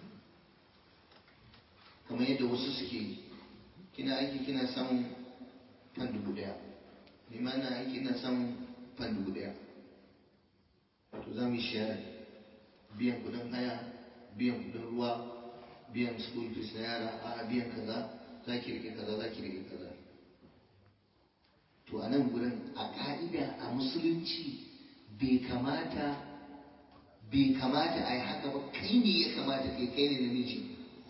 kamar yadda wasu suke yi kina aiki kina samun fan dubu daya ni ma ina aiki ina samun fan dubu daya to za mu yi sharing biyan kudin haya biyan kudin ruwa biyan school fees na yara a biyan kaza za ki rike kaza za ki rike kaza to a nan gurin a ka'ida a musulunci bai kamata bai kamata a yi haka ba kai ne ya kamata kai kai ne namiji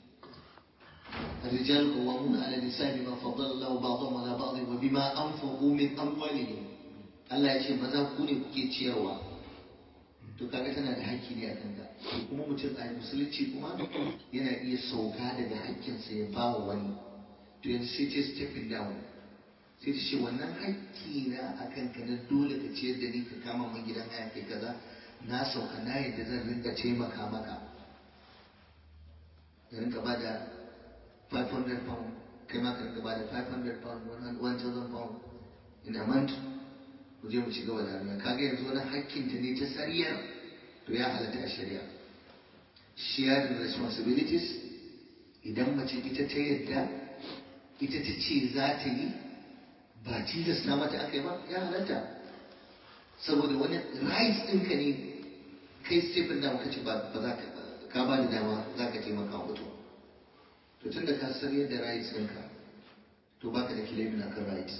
الرجال قوامون على النساء بما فضل الله بعضهم على بعض وبما انفقوا من اموالهم Allah ya ce maza ku ne kuke ciyarwa to kaga tana da haƙƙi ne a kanka to kuma mutum a musulunci kuma yana iya sauka daga haƙƙinsa ya ba wa wani to yanzu sai ce stepping down sai ta ce wannan haƙƙi na a kanka na dole ka ciyar da ni ka kama min gidan haya kai kaza na sauka na yadda zan rinka taimaka maka da rinka ba da 500 pound kai ma ka rinka ba da 500 pound 1000 pound in a month mu je mu ci gaba da rayuwa kaga yanzu wani hakkinta ne ta sariyar to ya halatta a shari'a shared responsibilities idan mace ita ta yadda ita ta ce za ta yi ba tilasta mata aka yi ba ya halatta saboda wani rights ɗinka ne kai stephen da muka ce ba za ka ka ba da dama za ka taimaka wa mutum to tun da ka san yadda rights ɗinka to baka da kilimin akan rights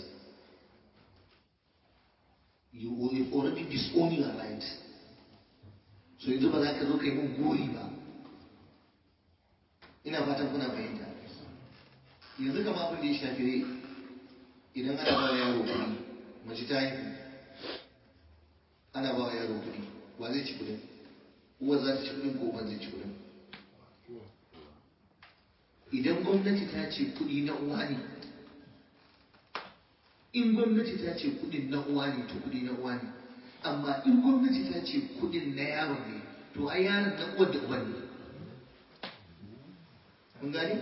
you will have already disowned your rights so yanzu ba za ka zo ka yi mun gori ba ina fatan kuna fahimta yanzu kama abin da ya shafi rai idan ana ba wa yaro kuɗi mace ta haihu ana ba wa yaro kuɗi wa zai ci kuɗin uwa za ta ci kuɗin ko uban zai ci kuɗin idan gwamnati ta ce kuɗi na uwa ne in gwamnati ta ce kuɗin na uwa ne to kuɗi na uwa ne amma in gwamnati ta ce kuɗin na yaron ne to ai yaron na uwar da uban ne kun gane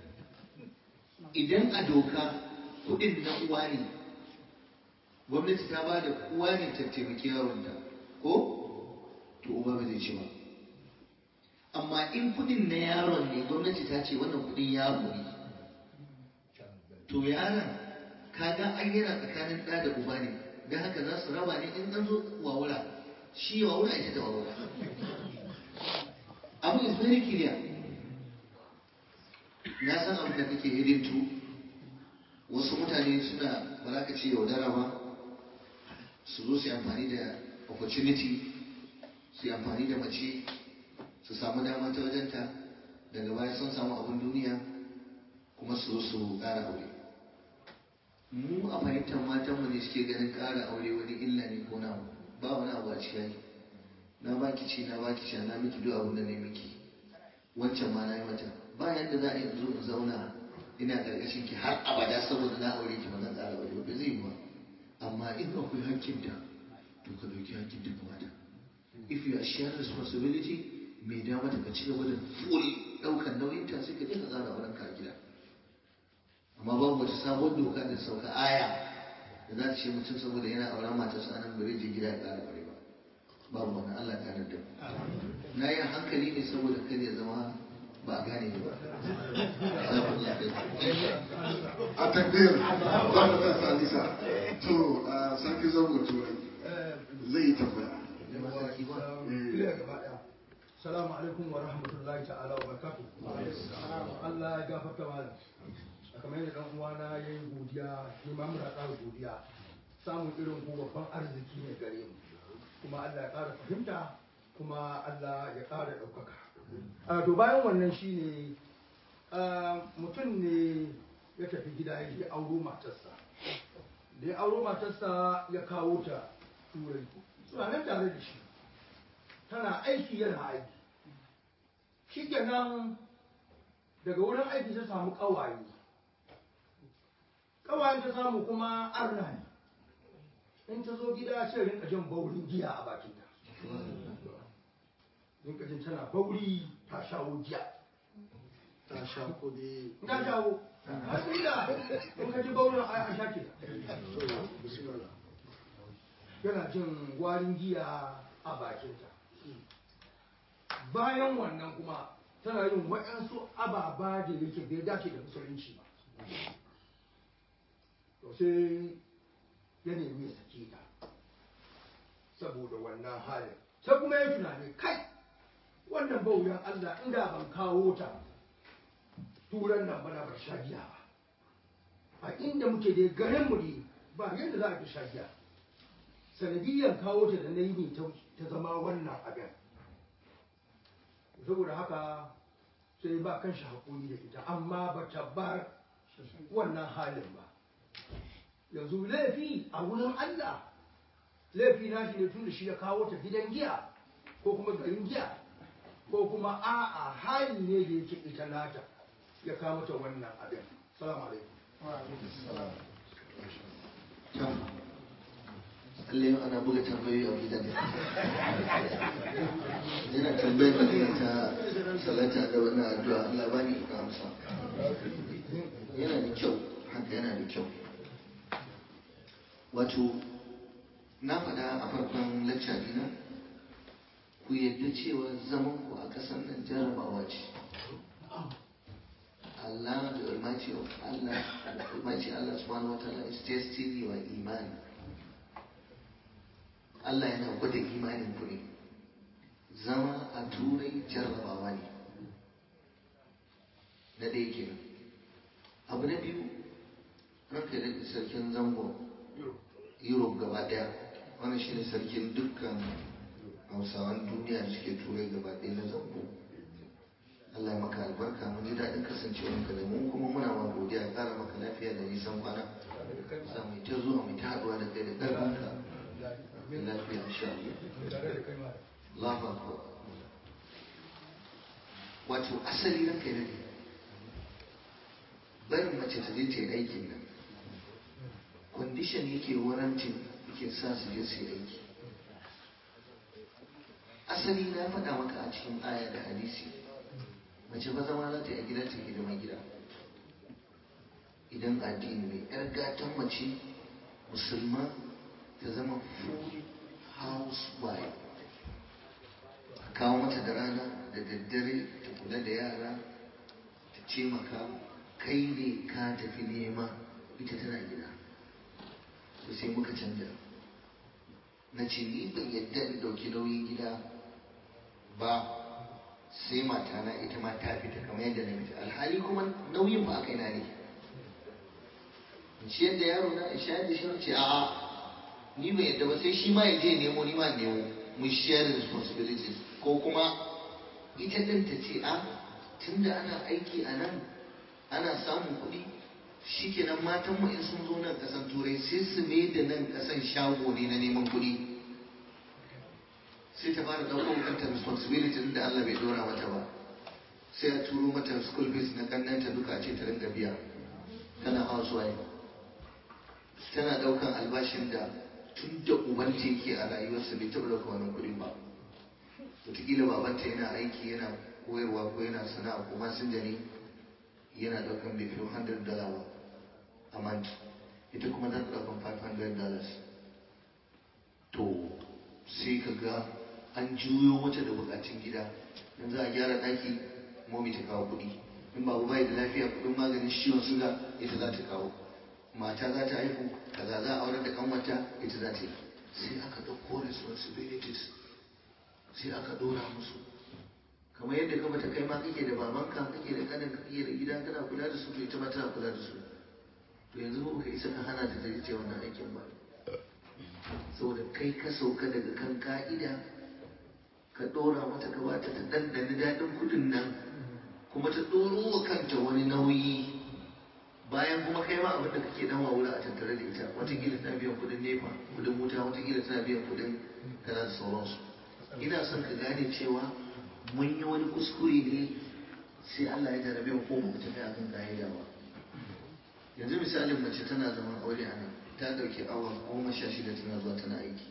idan a doka kudin na uwa ne gwamnati ta ba da uwa ne ta taimaki yaronta ko to uba ba zai ci ba amma in kudin na yaron ne gwamnati ta ce wannan kudin yaro ne to yaron kaga an yana tsakanin ɗa da uba ne don haka za su raba ne in an zo wawura shi wawura ita da wawura abu is very clear na san abin da kake hidintu wasu mutane suna ba za ka ce yaudara ba su zo su yi amfani da opportunity su yi amfani da mace su samu dama ta wajenta daga baya sun samu abin duniya kuma su zo su ƙara aure mu a fahimtar matanmu ne suke ganin ƙara aure wani illa ne ko na ba wani abu a cikin na baki ci na baki sha na miki duk abin da ne miki wancan ma na yi mata ba yadda za a yi zo in zauna ina ƙarƙashin ki har abada saboda na aure ki ba zan ƙara aure ba zai yi ba amma in akwai hakkinta to ka ɗauki hakkin ta kamata if you are sharing responsibility mai da mata ka ci gaba da full ɗaukar nauyinta sai ka je ka ƙara auren ka a gida amma babu wata sabon doka da sauka aya da za ta ce mutum saboda yana auren matarsa anan bari je gida ya ƙara aure ba babu wani Allah ta da na yi hankali ne saboda kada ya zama ba a gane ba a takbir ba da ta salisa to a sarki zango turai zai yi tambaya Salamu alaikum wa rahmatullahi ta'ala wa barakatu. Allah ya gafarta malam. Kamar yadda dan uwana ya yi godiya, ni ma muna ƙara godiya. Samun irin ku babban arziki ne gare mu. Kuma Allah ya ƙara fahimta, kuma Allah ya ƙara ɗaukaka. a to bayan wannan shine a, mutum ne ya tafi gida ya je auro matarsa da ya auro matarsa ya kawo ta turai suna nan tare da shi tana aiki yana aiki shi kenan daga wurin aiki ta samu ƙawaye ƙawayen ta samu kuma arna ne in ta zo gida sai rinka jin baurin giya a bakinta rinka jin tana bauri ta shawo giya ta sha kuɗi ta shawo har inda in ka ji baurin a sha ke bismillah yana jin warin giya a bakinta bayan wannan kuma tana yin waɗansu ababa da yake bai dace da musulunci ba to sai ya nemi ya sake ta saboda wannan halin sai kuma ya tunani kai wannan bauyan Allah inda ban kawo ta turan nan bana bar sha giya ba a inda muke da garin mu ne ba yadda za a fi sha giya sanadiyyar kawo ta da na yi ne ta ta zama wannan abin saboda haka sai ba kan shi haƙuri da ita amma ba ta bar wannan halin ba yanzu laifi a wurin Allah laifi na shi ne tun da shi ya kawo ta gidan giya ko kuma garin giya ko kuma a'a hali ne da yake ita nata ya kawo ta wannan abin salamu alaikum Allah yau ana buga tambayoyi a gidan yana tambayar da ina ta salata da wani addu'a Allah ba ni ka amsa yana da kyau haka yana da kyau wato na faɗa a farkon lacca dina ku yadda cewa zaman ku a ƙasar nan jarabawa ce Allah the Almighty of Allah the Almighty Allah subhanahu wa ta'ala is testing your iman Allah yana gwada imanin ku ne zama a turai jarrabawa ne na ɗaya kenan abu na biyu ranka da sarkin zango europe gaba ɗaya wannan shine sarkin dukkan hausawan duniya da suke turai gaba ɗaya na zango Allah ya maka albarka mun ji daɗin kasancewarka da mu kuma muna ma godiya ya ƙara maka lafiya da nisan kwana za mu yi ta zuwa mu ta haɗuwa da kai da ƙarfinka da lafiya insha Allah Allahu akbar wato asali na kai ne barin mace ta je ta yi aikin nan condition yake warantin yake sa su je su yi aiki asali na faɗa maka a cikin aya da hadisi mace ba zama za ta yi a gida ta hidima gida idan addini ne yar gatan mace musulma ta zama full housewife a kawo mata da rana da daddare ta kula da yara ta ce maka kai ne ka tafi nema ita tana gida to sai muka canja na ce ni ban yadda in dauki nauyin gida ba sai matana ita ma ta fita kamar yadda na fita alhali kuma nauyin ba a kai na ne in ciyar da yaro na in shayar da shi ce a'a ni bai yadda ba sai shi ma ya je nemo ni ma nemo mu share responsibilities ko kuma ita din ta ce a tunda ana aiki a nan ana samun kuɗi shikenan matan mu in sun zo nan kasan turai sai su mai da nan kasan shago ne na neman kuɗi sai ta fara ɗaukar kanta responsibility da Allah bai dora mata ba sai a turo mata school fees na kannanta duka a ce ta rinka biya tana housewife tana ɗaukan albashin da tun da ubanta yake a rayuwarsa bai taɓa ɗauka wannan kuɗin ba wataƙila babanta yana aiki yana koyarwa ko yana sana'a ko masinja ne yana ɗaukan bai fi 100 dollar ba a month ita kuma za ta ɗaukan 500 dollars to sai ka ga an juyo mata da bukatun gida in za a gyara ɗaki momi ta kawo kuɗi in babu bai da lafiya kuɗin maganin ciwon suga ita za ta kawo mata za ta haihu kaza za a aurar da kanwata ita za ta yi sai aka ɗauko responsibilities sai aka ɗora musu kamar yadda ka bata kai ma kake da babanka kake da kanin kake da gida kana kula da su to ita ma tana kula da su to yanzu ba ka isa ka hana ta ta ce wannan aikin ba saboda kai ka sauka daga kan ka'ida ka ɗora mata ka bata ta ɗanɗani daɗin kuɗin nan kuma ta ɗoro wa kanta wani nauyi bayan kuma kai ma abin da kake dan wawura a tattare da ita watakila tana biyan kuɗin nefa kuɗin wuta watakila tana biyan kuɗin kaza da sauransu ina son ka gane cewa mun yi wani kuskure ne sai Allah ya jarabe mu ko ba mu tafi akan ka'ida ba yanzu misalin mace tana zaman aure a nan ta ɗauki awa goma sha shida tana zuwa tana aiki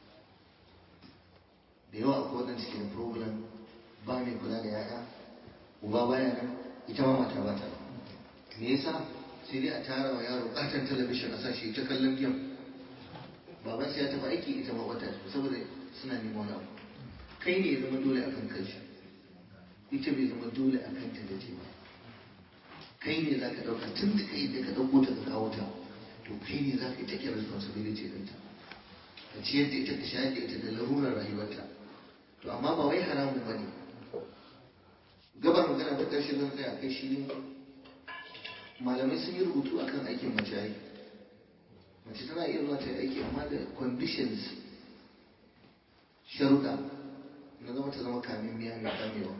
da yawa akwai waɗanda suke da problem ba mai kula da yaya uba baya nan ita ma mata ba ta me yasa sai dai a tara wa yaro katon talabishin a sashi ta kallon gem baban sai ya tafi aiki ita ma wata saboda suna neman wani abu kai ne ya zama dole akan kanshi ita bai zama dole akan ta da ce ba kai ne za ka ɗauka tun da kai da ka ɗauko ta ka kawo ta to kai ne za ka yi take responsibility ɗinta ka ciyar da ita ka shayar da ita da larurar rayuwarta to amma ba wai haramun ba ne gabar magana ta ƙarshe zan tsaya kai shi ne malamai sun yi rubutu akan aikin mace ai mace tana iya zuwa ta yi aiki amma da conditions sharuɗa na zama ta zama kamin miya mai kamewa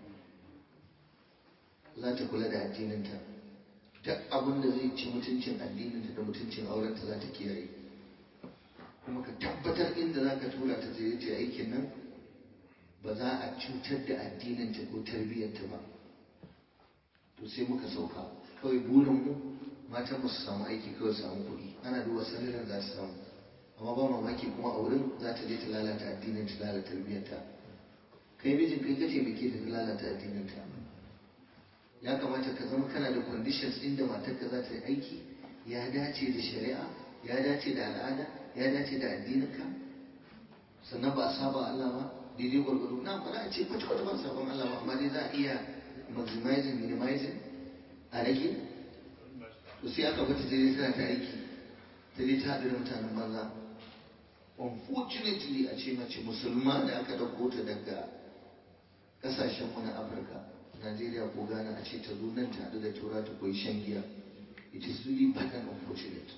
za ta kula da addininta duk abin da zai ci mutuncin addininta da mutuncin aurenta za ta kiyaye kuma ka tabbatar inda za ka tura ta je ta aikin nan ba za a cutar da addininta ko tarbiyyarta ba to sai muka sauka kawai burinmu matan mu su samu aiki kawai su samu kuɗi ana duba sanarin za su samu amma ba mamaki kuma a wurin za ta je ta lalata addinin ta lalata tarbiyyarta kai mijin kai kace muke ta lalata addinin ta ya kamata ka zama kana da conditions inda matarka za ta yi aiki ya dace da shari'a ya dace da al'ada ya dace da addininka sannan ba a saba Allah ba daidai gwargwado na ba za a ce kwata kwata ba sabon Allah ba amma dai za a iya maximizing minimizing a rage to sai aka bata ta dai tana ta aiki ta dai ta haɗu da mutanen banza unfortunately a ce mace musulma da aka ɗauko ta daga ƙasashenmu na afirka Najeriya ko Ghana a ce ta zo nan ta haɗu da tura ta koyi shan giya. It is really bad and unfortunate.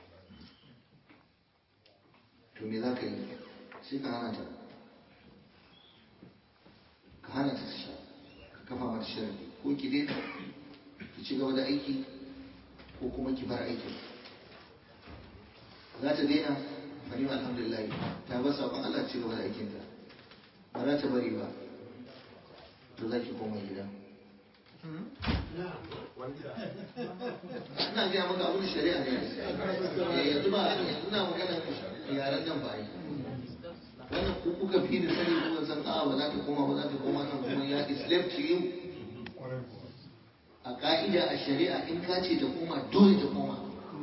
To me za ka yi? Sai ka hana ta. Ka hana ta ta sha. Ka kafa mata sharadi. Ko ki daina ki ci gaba da aiki ko kuma ki bar aikin. Za ta daina fani alhamdulillah ta bar sabon Allah ci gaba da aikinta. Ba za ta bari ba. to za ki koma gida. Ina gaya maka abin shari'a ne. Yanzu ba yanzu na magana yaren nan ba yi. Wannan ku kuka fi da sani kuma san a ba za ta koma ba za ta koma nan kuma ya is left to you. A ka'ida a shari'a in ka ce ta koma dole ta koma.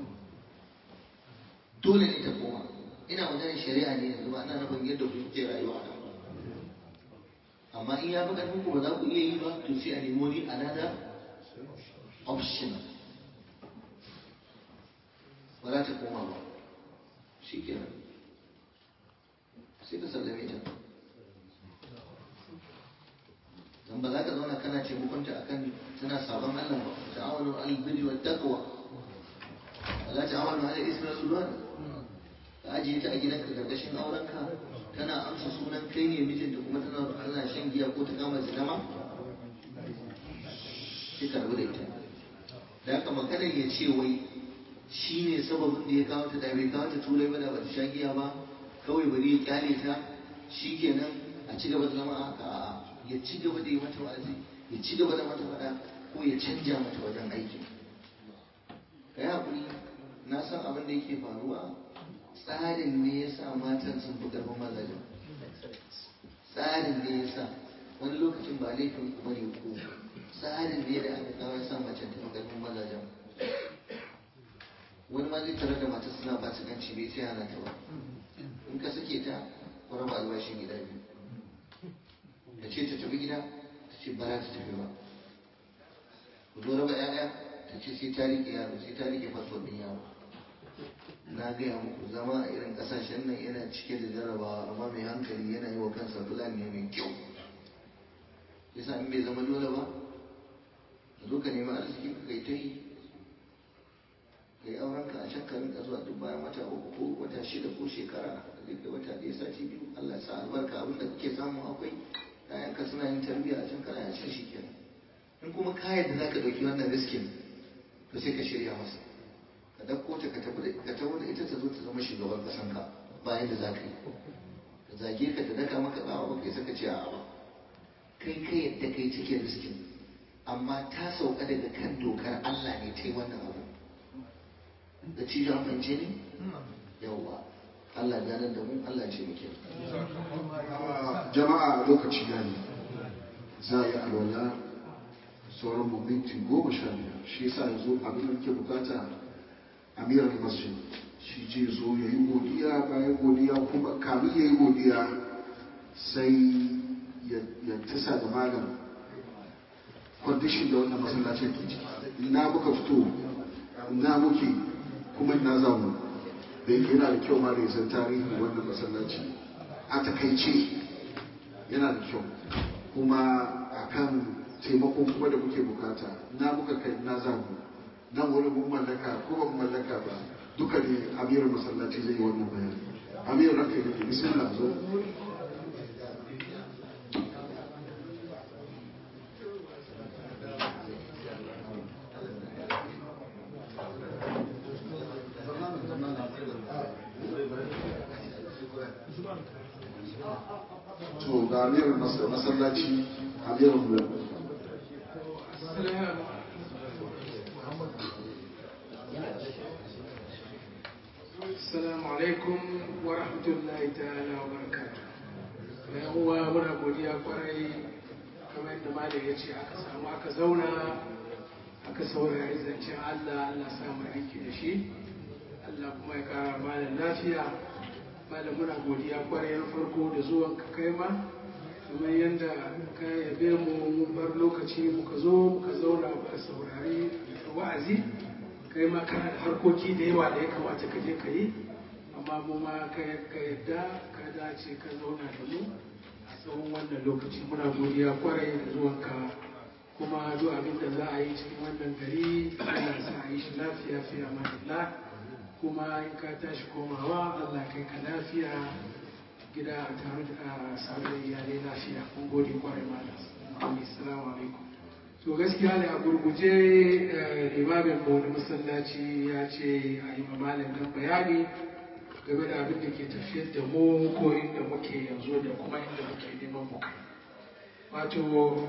Dole ne ta koma. Ina magana shari'a ne yanzu ba ina nufin yadda kuke rayuwa nan. amma in ya fi ƙarfin ku ba za ku iya yi ba to sai a nemo ni another option ba za ta koma ba shi kenan sai ka sallame ta dan ba za ka zauna kana taimakonta akan tana sabon Allah ba ta'awanu al-birri wa taqwa wala ta'awanu ala ismi sulwan ka ajiye ta a gidanka gargashin aurenka tana amsa sunan kai ne mijinta kuma tana tana shan giya ko ta kama zina ma sai ka rabu da ita da haka maganar ya ce wai shi ne sababin da ya kawo ta da bai kawo ta turai ba da ba ta sha giya ba kawai bari ya kyale ta shi kenan a ci gaba da zama a haka a'a ya ci gaba da yi mata wa'azi ya ci gaba da mata faɗa ko ya canja mata wajen aiki ka yi haƙuri na san abin da yake faruwa tsarin ne ya sa matan sun fi ƙarfin mazajen tsarin ne ya sa wani lokacin ba laifin kuma ne ko tsarin ne da aka kawo ya sa macen ta fi ƙarfin mazajen wani ma zai tare da matar suna ba su ganci bai sai hana ta ba in ka sake ta ku raba albashin gida biyu da ce ta tafi gida ta ce ba za ta tafi ba ku zo raba 'ya'ya ta ce sai ta riƙe yaro sai ta riƙe fasfon ɗin yaro na gaya muku zama a irin kasashen nan yana cike da jarabawa amma mai hankali yana yi wa kansa fulani ne mai kyau yasa in bai zama dole ba ka zo ka nemi arziki ka kai ta yi ka yi auren ka a can ka rinka zuwa duk bayan wata uku ko wata shida ko shekara ka duk da wata ɗaya sati biyu Allah ya sa albarka abin da kake samu akwai ka suna yin tarbiyya a can kana a can shi kenan in kuma ka yadda za ka ɗauki wannan riskin to sai ka shirya masa ka ɗauko ta ka tafi ka tafi da ita ta zo ta zama shugaban ƙasanka bayan da za ka yi ka zage ka ta daka maka tsawa ba kai saka ce a ba kai kai yadda kai cikin riskin amma ta sauka daga kan dokar Allah ne ta yi wannan abu da cijo an fahimce ne yawwa Allah ganar da mu Allah ce muke jama'a lokaci ya yi za a yi alwala sauran mu minti goma sha biyar shi yasa yanzu abin da muke bukata amirar masjid shi je zo ya yi godiya bayan godiya kuma kamin ya yi godiya sai ya tasa da malam kwandishin da wannan masallacin ke ciki ina muka fito ina muke kuma ina zamu da yake yana da kyau ma da yasan tarihin wannan masallaci a takaice yana da kyau kuma akan taimako kuma da muke bukata na muka kai na zamu nan wani mun mallaka ko ba mun mallaka ba duka ne amirin masallaci zai yi wannan bayani amirin ranka ne bismillah zo to ga amirin masallaci amirin mu Assalamu alaikum wa rahmatullahi ta'ala wa barakatuh. Yan uwa muna godiya kwarai kamar yadda malam ya ce aka samu aka zauna aka saurari zancen Allah Allah samu aiki da shi Allah kuma ya kara malam lafiya malam muna godiya kwarai na farko da zuwan ka kai ma kamar yadda ka yabe mu mun bar lokaci muka zo muka zauna muka saurari wa'azi kai ma kana da harkoki da yawa da ya kamata ka je ka yi amma mu ma ka yadda ka dace ka zauna da mu a tsawon wannan lokaci muna godiya kwarai da zuwanka kuma duk abin da za a yi cikin wannan gari ana sa a yi shi lafiya fi amanillah kuma in ka tashi komawa Allah kai ka lafiya gida a tare da samun iyalai lafiya mun gode kwarai malam assalamu alaikum to gaskiya ne a gurguje limamin mu na masallaci ya ce a yi mamalin nan bayani game da abin da ke tafiyar da mu ko inda muke yanzu da kuma inda muke neman mu kai wato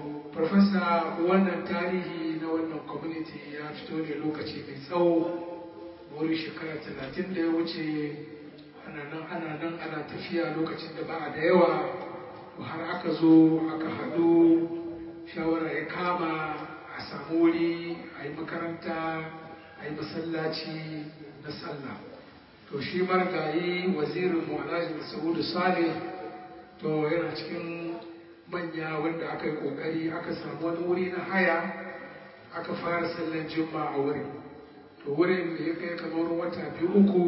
farfasa wannan tarihi na wannan community ya fito ne lokaci mai tsawo wurin shekara talatin da ya wuce ana nan ana nan ana tafiya lokacin da ba a da yawa har aka zo aka haɗu shawara ya kama a samu wuri a yi makaranta a yi masallaci na sallah to shi marigayi wazirin mu alhaji saudu saleh to yana cikin manya wanda aka yi kokari aka samu wani wuri na haya aka fara sallan juma a wurin to wurin da ya kai kamar wata biyu uku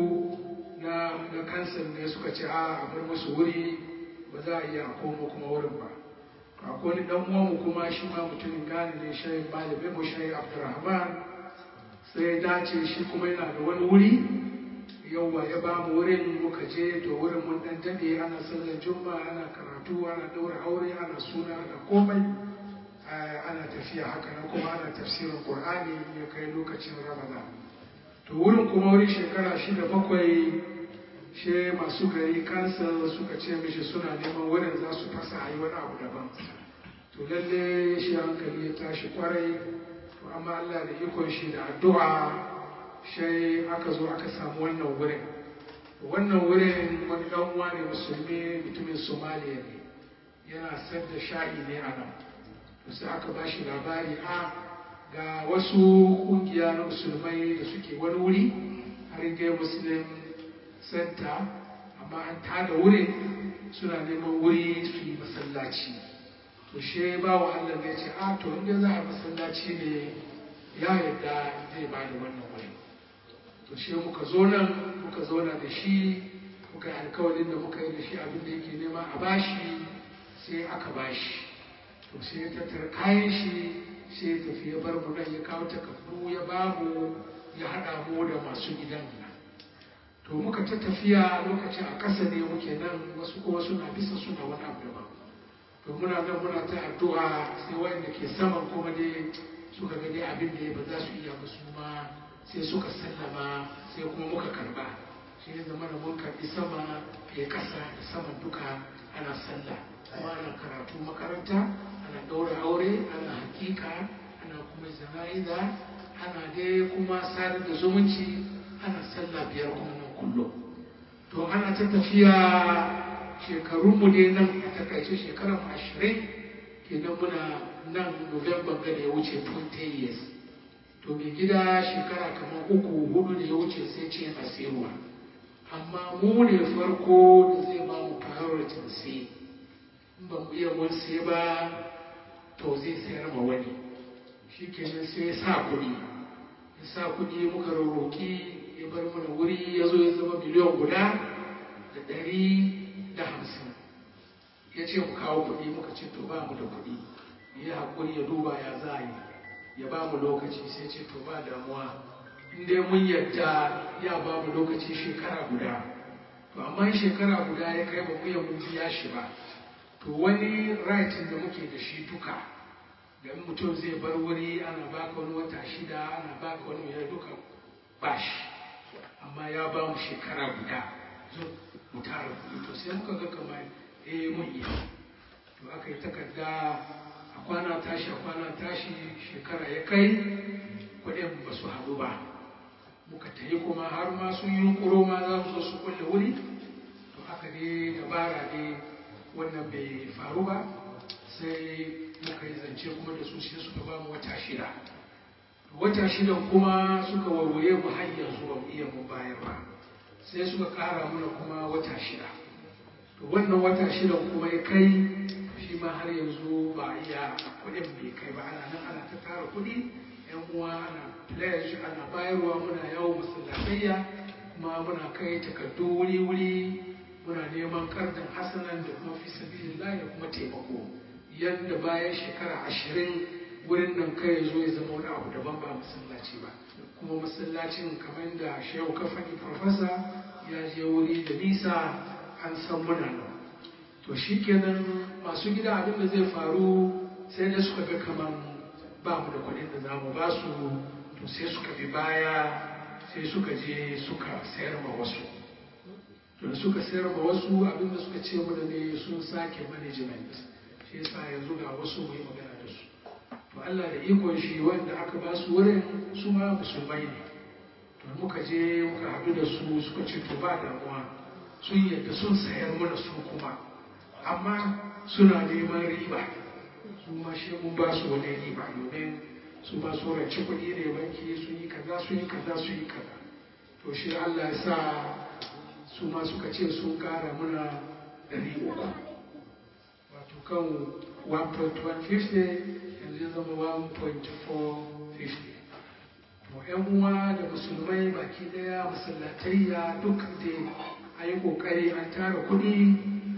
na na kansan ne suka ce a a bar musu wuri ba za a iya koma kuma wurin ba akwai wani dan uwanmu kuma shi ma mutumin gane ne shayin malami mu shayin abdurrahman sai ya dace shi kuma yana da wani wuri yauwa ya ba mu wurin muka je to wurin mun dan dade ana sallar juma'a ana karatu ana daura aure ana suna ana komai ana tafiya haka nan kuma ana tafsirin qur'ani ya kai lokacin ramadan to wurin kuma wurin shekara shida bakwai she masu gari kansa suka ce mishi suna neman wurin za su fasa a yi wani abu daban to lalle shi hankali ya tashi kwarai to amma Allah da ikon shi da addu'a sai aka zo aka samu wannan wurin wannan wurin wani dan uwa ne musulmi mutumin somaliya ne yana sayar da sha'i ne a nan to sai aka ba shi labari a ga wasu kungiya na musulmai da suke wani wuri har dai muslim center amma an tada wurin suna neman wuri su yi masallaci to she ba wa Allah ne ce a to inda za a masallaci ne ya yarda zai ba da wannan wuri to she muka zo nan muka zauna da shi muka yi alkawarin da muka yi da shi abin da yake nema a bashi sai aka bashi to sai ya tattara kayan shi sai ya tafi ya bar mu nan ya kawo takardu ya ba mu ya haɗa mu da masu gidan nan to muka ta tafiya lokacin a ƙasa ne muke nan wasu kuma suna bisa suna wani abu daban to muna nan muna ta addu'a sai wanda ke saman kuma dai suka ga dai abin da ba za su iya ba su ma sai suka sallama sai kuma muka karba shi ne zama da mun karbi sama ya kasa da saman duka ana sallah kuma ana karatu makaranta ana ɗaura aure ana hakika ana kuma zana'iza ana dai kuma sadar da zumunci ana sallah biyar kuma nan kullum to ana ta tafiya shekarunmu dai nan a takaice shekarar ashirin kenan muna nan november ga da ya wuce 20 years to mai gida shekara kamar uku hudu da ya wuce sai ce yana sayarwa amma mu ne farko da zai ba mu priority sai in ba mu iya mun sai ba to zai sayar ma wani shi kenan sai ya sa kuɗi ya sa kuɗi muka rarroki ya bar mana wuri ya zo ya zama miliyan guda da ɗari da hamsin ya ce mu kawo kuɗi muka ce to ba mu da kuɗi ya haƙuri ya duba ya za a yi ya ba mu lokaci sai ce to ba damuwa in dai mun yadda ya ba mu lokaci shekara guda to amma in shekara guda ya kai ba mu ya mun biya shi ba to wani rightin da muke da shi duka da in mutum zai bar wuri ana baka wani wata shida ana baka wani mai duka ba shi amma ya ba mu shekara guda zo mu tara kuɗi to sai muka ga kamar eh mun iya to aka yi takarda a kwana tashi a kwana tashi shekara ya kai kuɗin ba su haɗu ba muka tayi kuma har ma sun yi kuro ma za su zo su kulle wuri to aka ne dabara ne wannan bai faru ba sai muka yi zance kuma da su sai suka ba mu wata shida wata shidan kuma suka warware mu har yanzu ba mu iya mu bayar ba sai suka kara mana kuma wata shida to wannan wata shidan kuma ya kai shi ma har yanzu ba a iya kuɗin bai kai ba ana nan ana ta tara kuɗi yan uwa ana pledge ana bayarwa muna yawo masallatayya kuma muna kai takardu wuri-wuri muna neman kardin hasanan da kuma fi sabilillah da kuma taimako yadda bayan shekara ashirin wurin nan kai zo ya zama wani abu daban ba masallaci ba kuma masallacin kamar da shehu kafani profesa ya je wuri da nisa an san muna nan to shikenan masu gida abin da zai faru sai da suka ga kamar ba mu da kuɗin da za mu ba su to sai suka bi baya sai suka je suka sayar ma wasu to da suka sayar ma wasu abin da suka ce mu da ne sun sake management shi yasa yanzu ga wasu mu yi magana da su to Allah da ikon shi wanda aka ba su wurin su ma musulmai ne to muka je muka haɗu da su suka ce to ba damuwa sun yadda sun sayar mana su kuma amma suna neman riba su ma shi mun ba su wani riba domin su ma su rance kuɗi ne banki sun yi kaza sun yi kaza sun yi kaza to shi Allah ya sa su ma suka ce sun ƙara muna ɗari uku wato kan 1.150 yanzu ya zama 1.450 to yan uwa da musulmai baki daya masallatayya duk da a yi kokari an tara kudi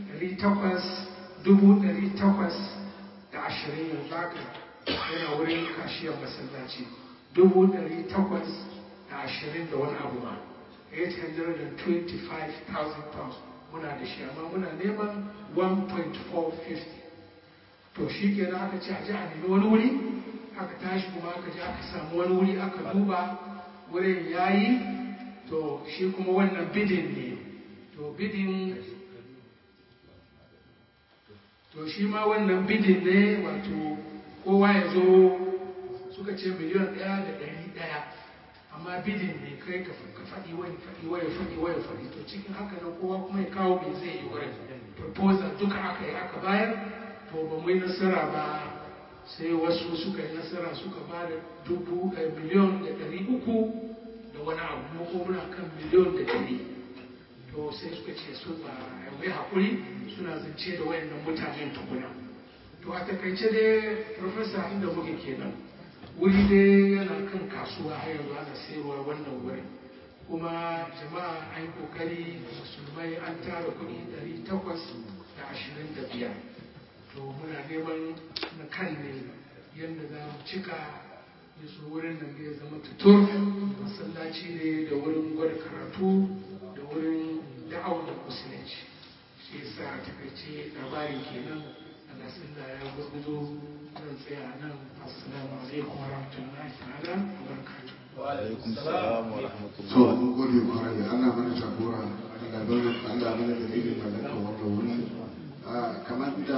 800 dubu 800 da ashirin yanzu haka yana wurin kashiyar masallaci dubu 800 da ashirin da wani abu ma 825,000 pounds muna da shi amma muna neman 1.450 to shi kenan aka ce a ji a nemi wani wuri aka tashi kuma aka je aka samu wani wuri aka duba wurin yayi to shi kuma wannan bidin ne to bidin to shi ma wannan bidin ne wato kowa ya zo suka ce miliyan ɗaya da ɗari ɗaya amma bidin ne kai ka faɗi wani faɗi waya faɗi waya faɗi to cikin haka nan kowa kuma ya kawo mai zai yi wurin proposal duka aka yi aka bayar to ba mu yi nasara ba sai wasu suka yi nasara suka ba da dubu miliyon da ɗari uku da wani abu ko muna kan miliyon da ɗari to sai suka ce su ba mai haƙuri suna zance da wayannan mutanen tukuna to a takaice dai profesa inda muke kenan wuri dai yana kan kasuwa har yanzu ana sayarwa wannan wurin kuma jama'a an yi kokari musulmai an tara kuɗi ɗari takwas da ashirin da biyar to muna neman na kan ne yadda za mu cika ya so wurin nan ya zama tutur masallaci ne da wurin gwada karatu da wurin da'awar da musulunci shi yasa a takaice labarin kenan Allah sallah ya gurguzo zan tsaya nan assalamu alaikum wa rahmatullahi ta'ala wa barakatuh alaikum salam wa to rahmatullah mun gode kwarai Allah mana jagora Allah bane Allah mana dalilin mallakar wannan wuri Ah, kamar da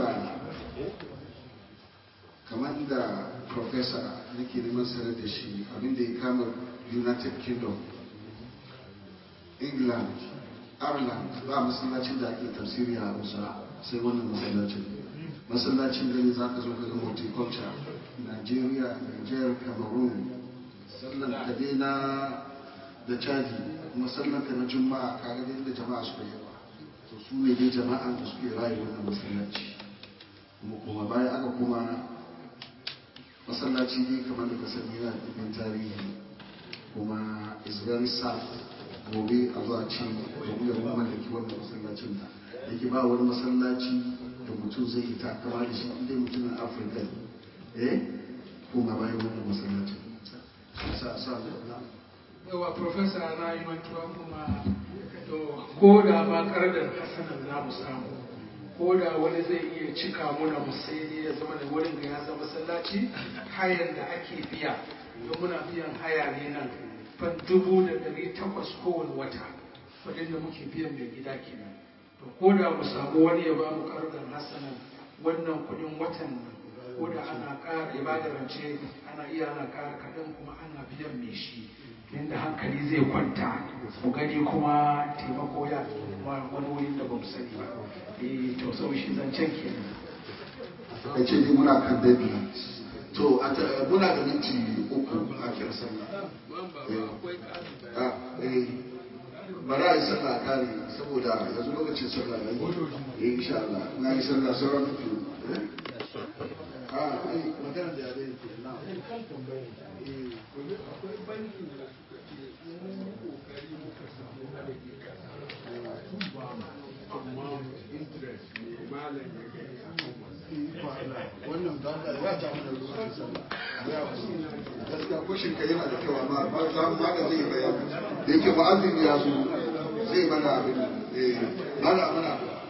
kamar da professor nake neman sanar da shi abinda ya kama United Kingdom England Ireland ba masallacin da ake tafsiri a Hausa sai wannan masallacin masallacin gani za ka zo ka ga horticulture Nigeria, Niger, Cameroon sallan ka dai na da caji kuma sallan ka na juma'a ka ga da jama'a suka yawa to su ne dai jama'an da suke rayu wannan masallaci kuma kuma bayan aka kuma masallaci ne kamar da ka sani yana da ɗimbin tarihi kuma is very sad gobe a zuwa ce gobe da mun mallaki wannan masallacin da yake ba wani masallaci da mutum zai yi takama da shi inda mutumin afirka ne eh kuma bayan wannan masallacin sa sa yawa profesa na yi mantuwa kuma to ko da ma kardar hasanan za mu samu ko da wani zai iya cika muna mu sai dai ya zama da wurin ga ya zama masallaci hayan da ake biya don muna biyan haya ne nan fan dubu da ɗari takwas kowane wata kuɗin da muke biyan mai gida kenan to ko da mu samu wani ya ba mu kardar hasanan wannan kuɗin watan nan ko da ana ƙara ya bada rance ana iya ana ƙara kaɗan kuma ana biyan mai shi yadda hankali zai kwanta mu gani kuma taimako ya kuma wani wurin da ba mu sani ba eh to sau shi zancen kenan a ce dai muna kan deadline to a ta- muna da minti uku a kira sallah Eh, ah, eh, bari a yi sallah a kare saboda yanzu lokacin sallah ya yi eh insha Allah na yi sallah sauran minti uku eh? ah ai magana da yare ke na akwai banki da suka ce mun kokari muka samu adadi kasa sun ba mu amma interest ne malam ya gani a kan wannan da Allah ya ja mana lokacin sallah ya ku gaskiya ko shin kai yana da kyau amma ba za mu ma da zai bayani da yake mu'azzin ya zo zai mana abin eh mana mana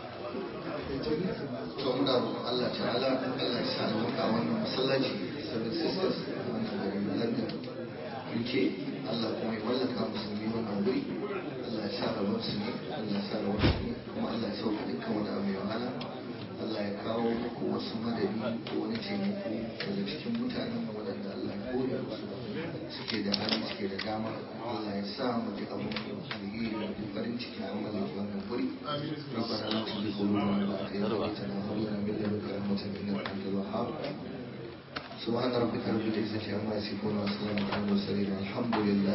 to muna roƙon Allah ta'ala Allah ya sa albarka a wannan masallaci seven sisters a wannan garin London UK Allah kuma ya mallaka musulmi wannan wuri Allah ya sa rabon su ne Allah ya sa rabon su ne kuma Allah ya sauka dukkan wani abu mai wahala Allah ya kawo muku wasu madadi ko wani taimako daga cikin mutanen mu waɗanda Allah ya kore musu suke da hali suke da dama Allah ya sa mu ji abin alheri da farin ciki a mallaki wannan wuri ربنا لا تزغ قلوبنا بعد إذ هديتنا وهب لنا من لدنك رحمة إنك أنت الوهاب سبحان ربك رب العزة عما يصفون وسلام على المرسلين الحمد لله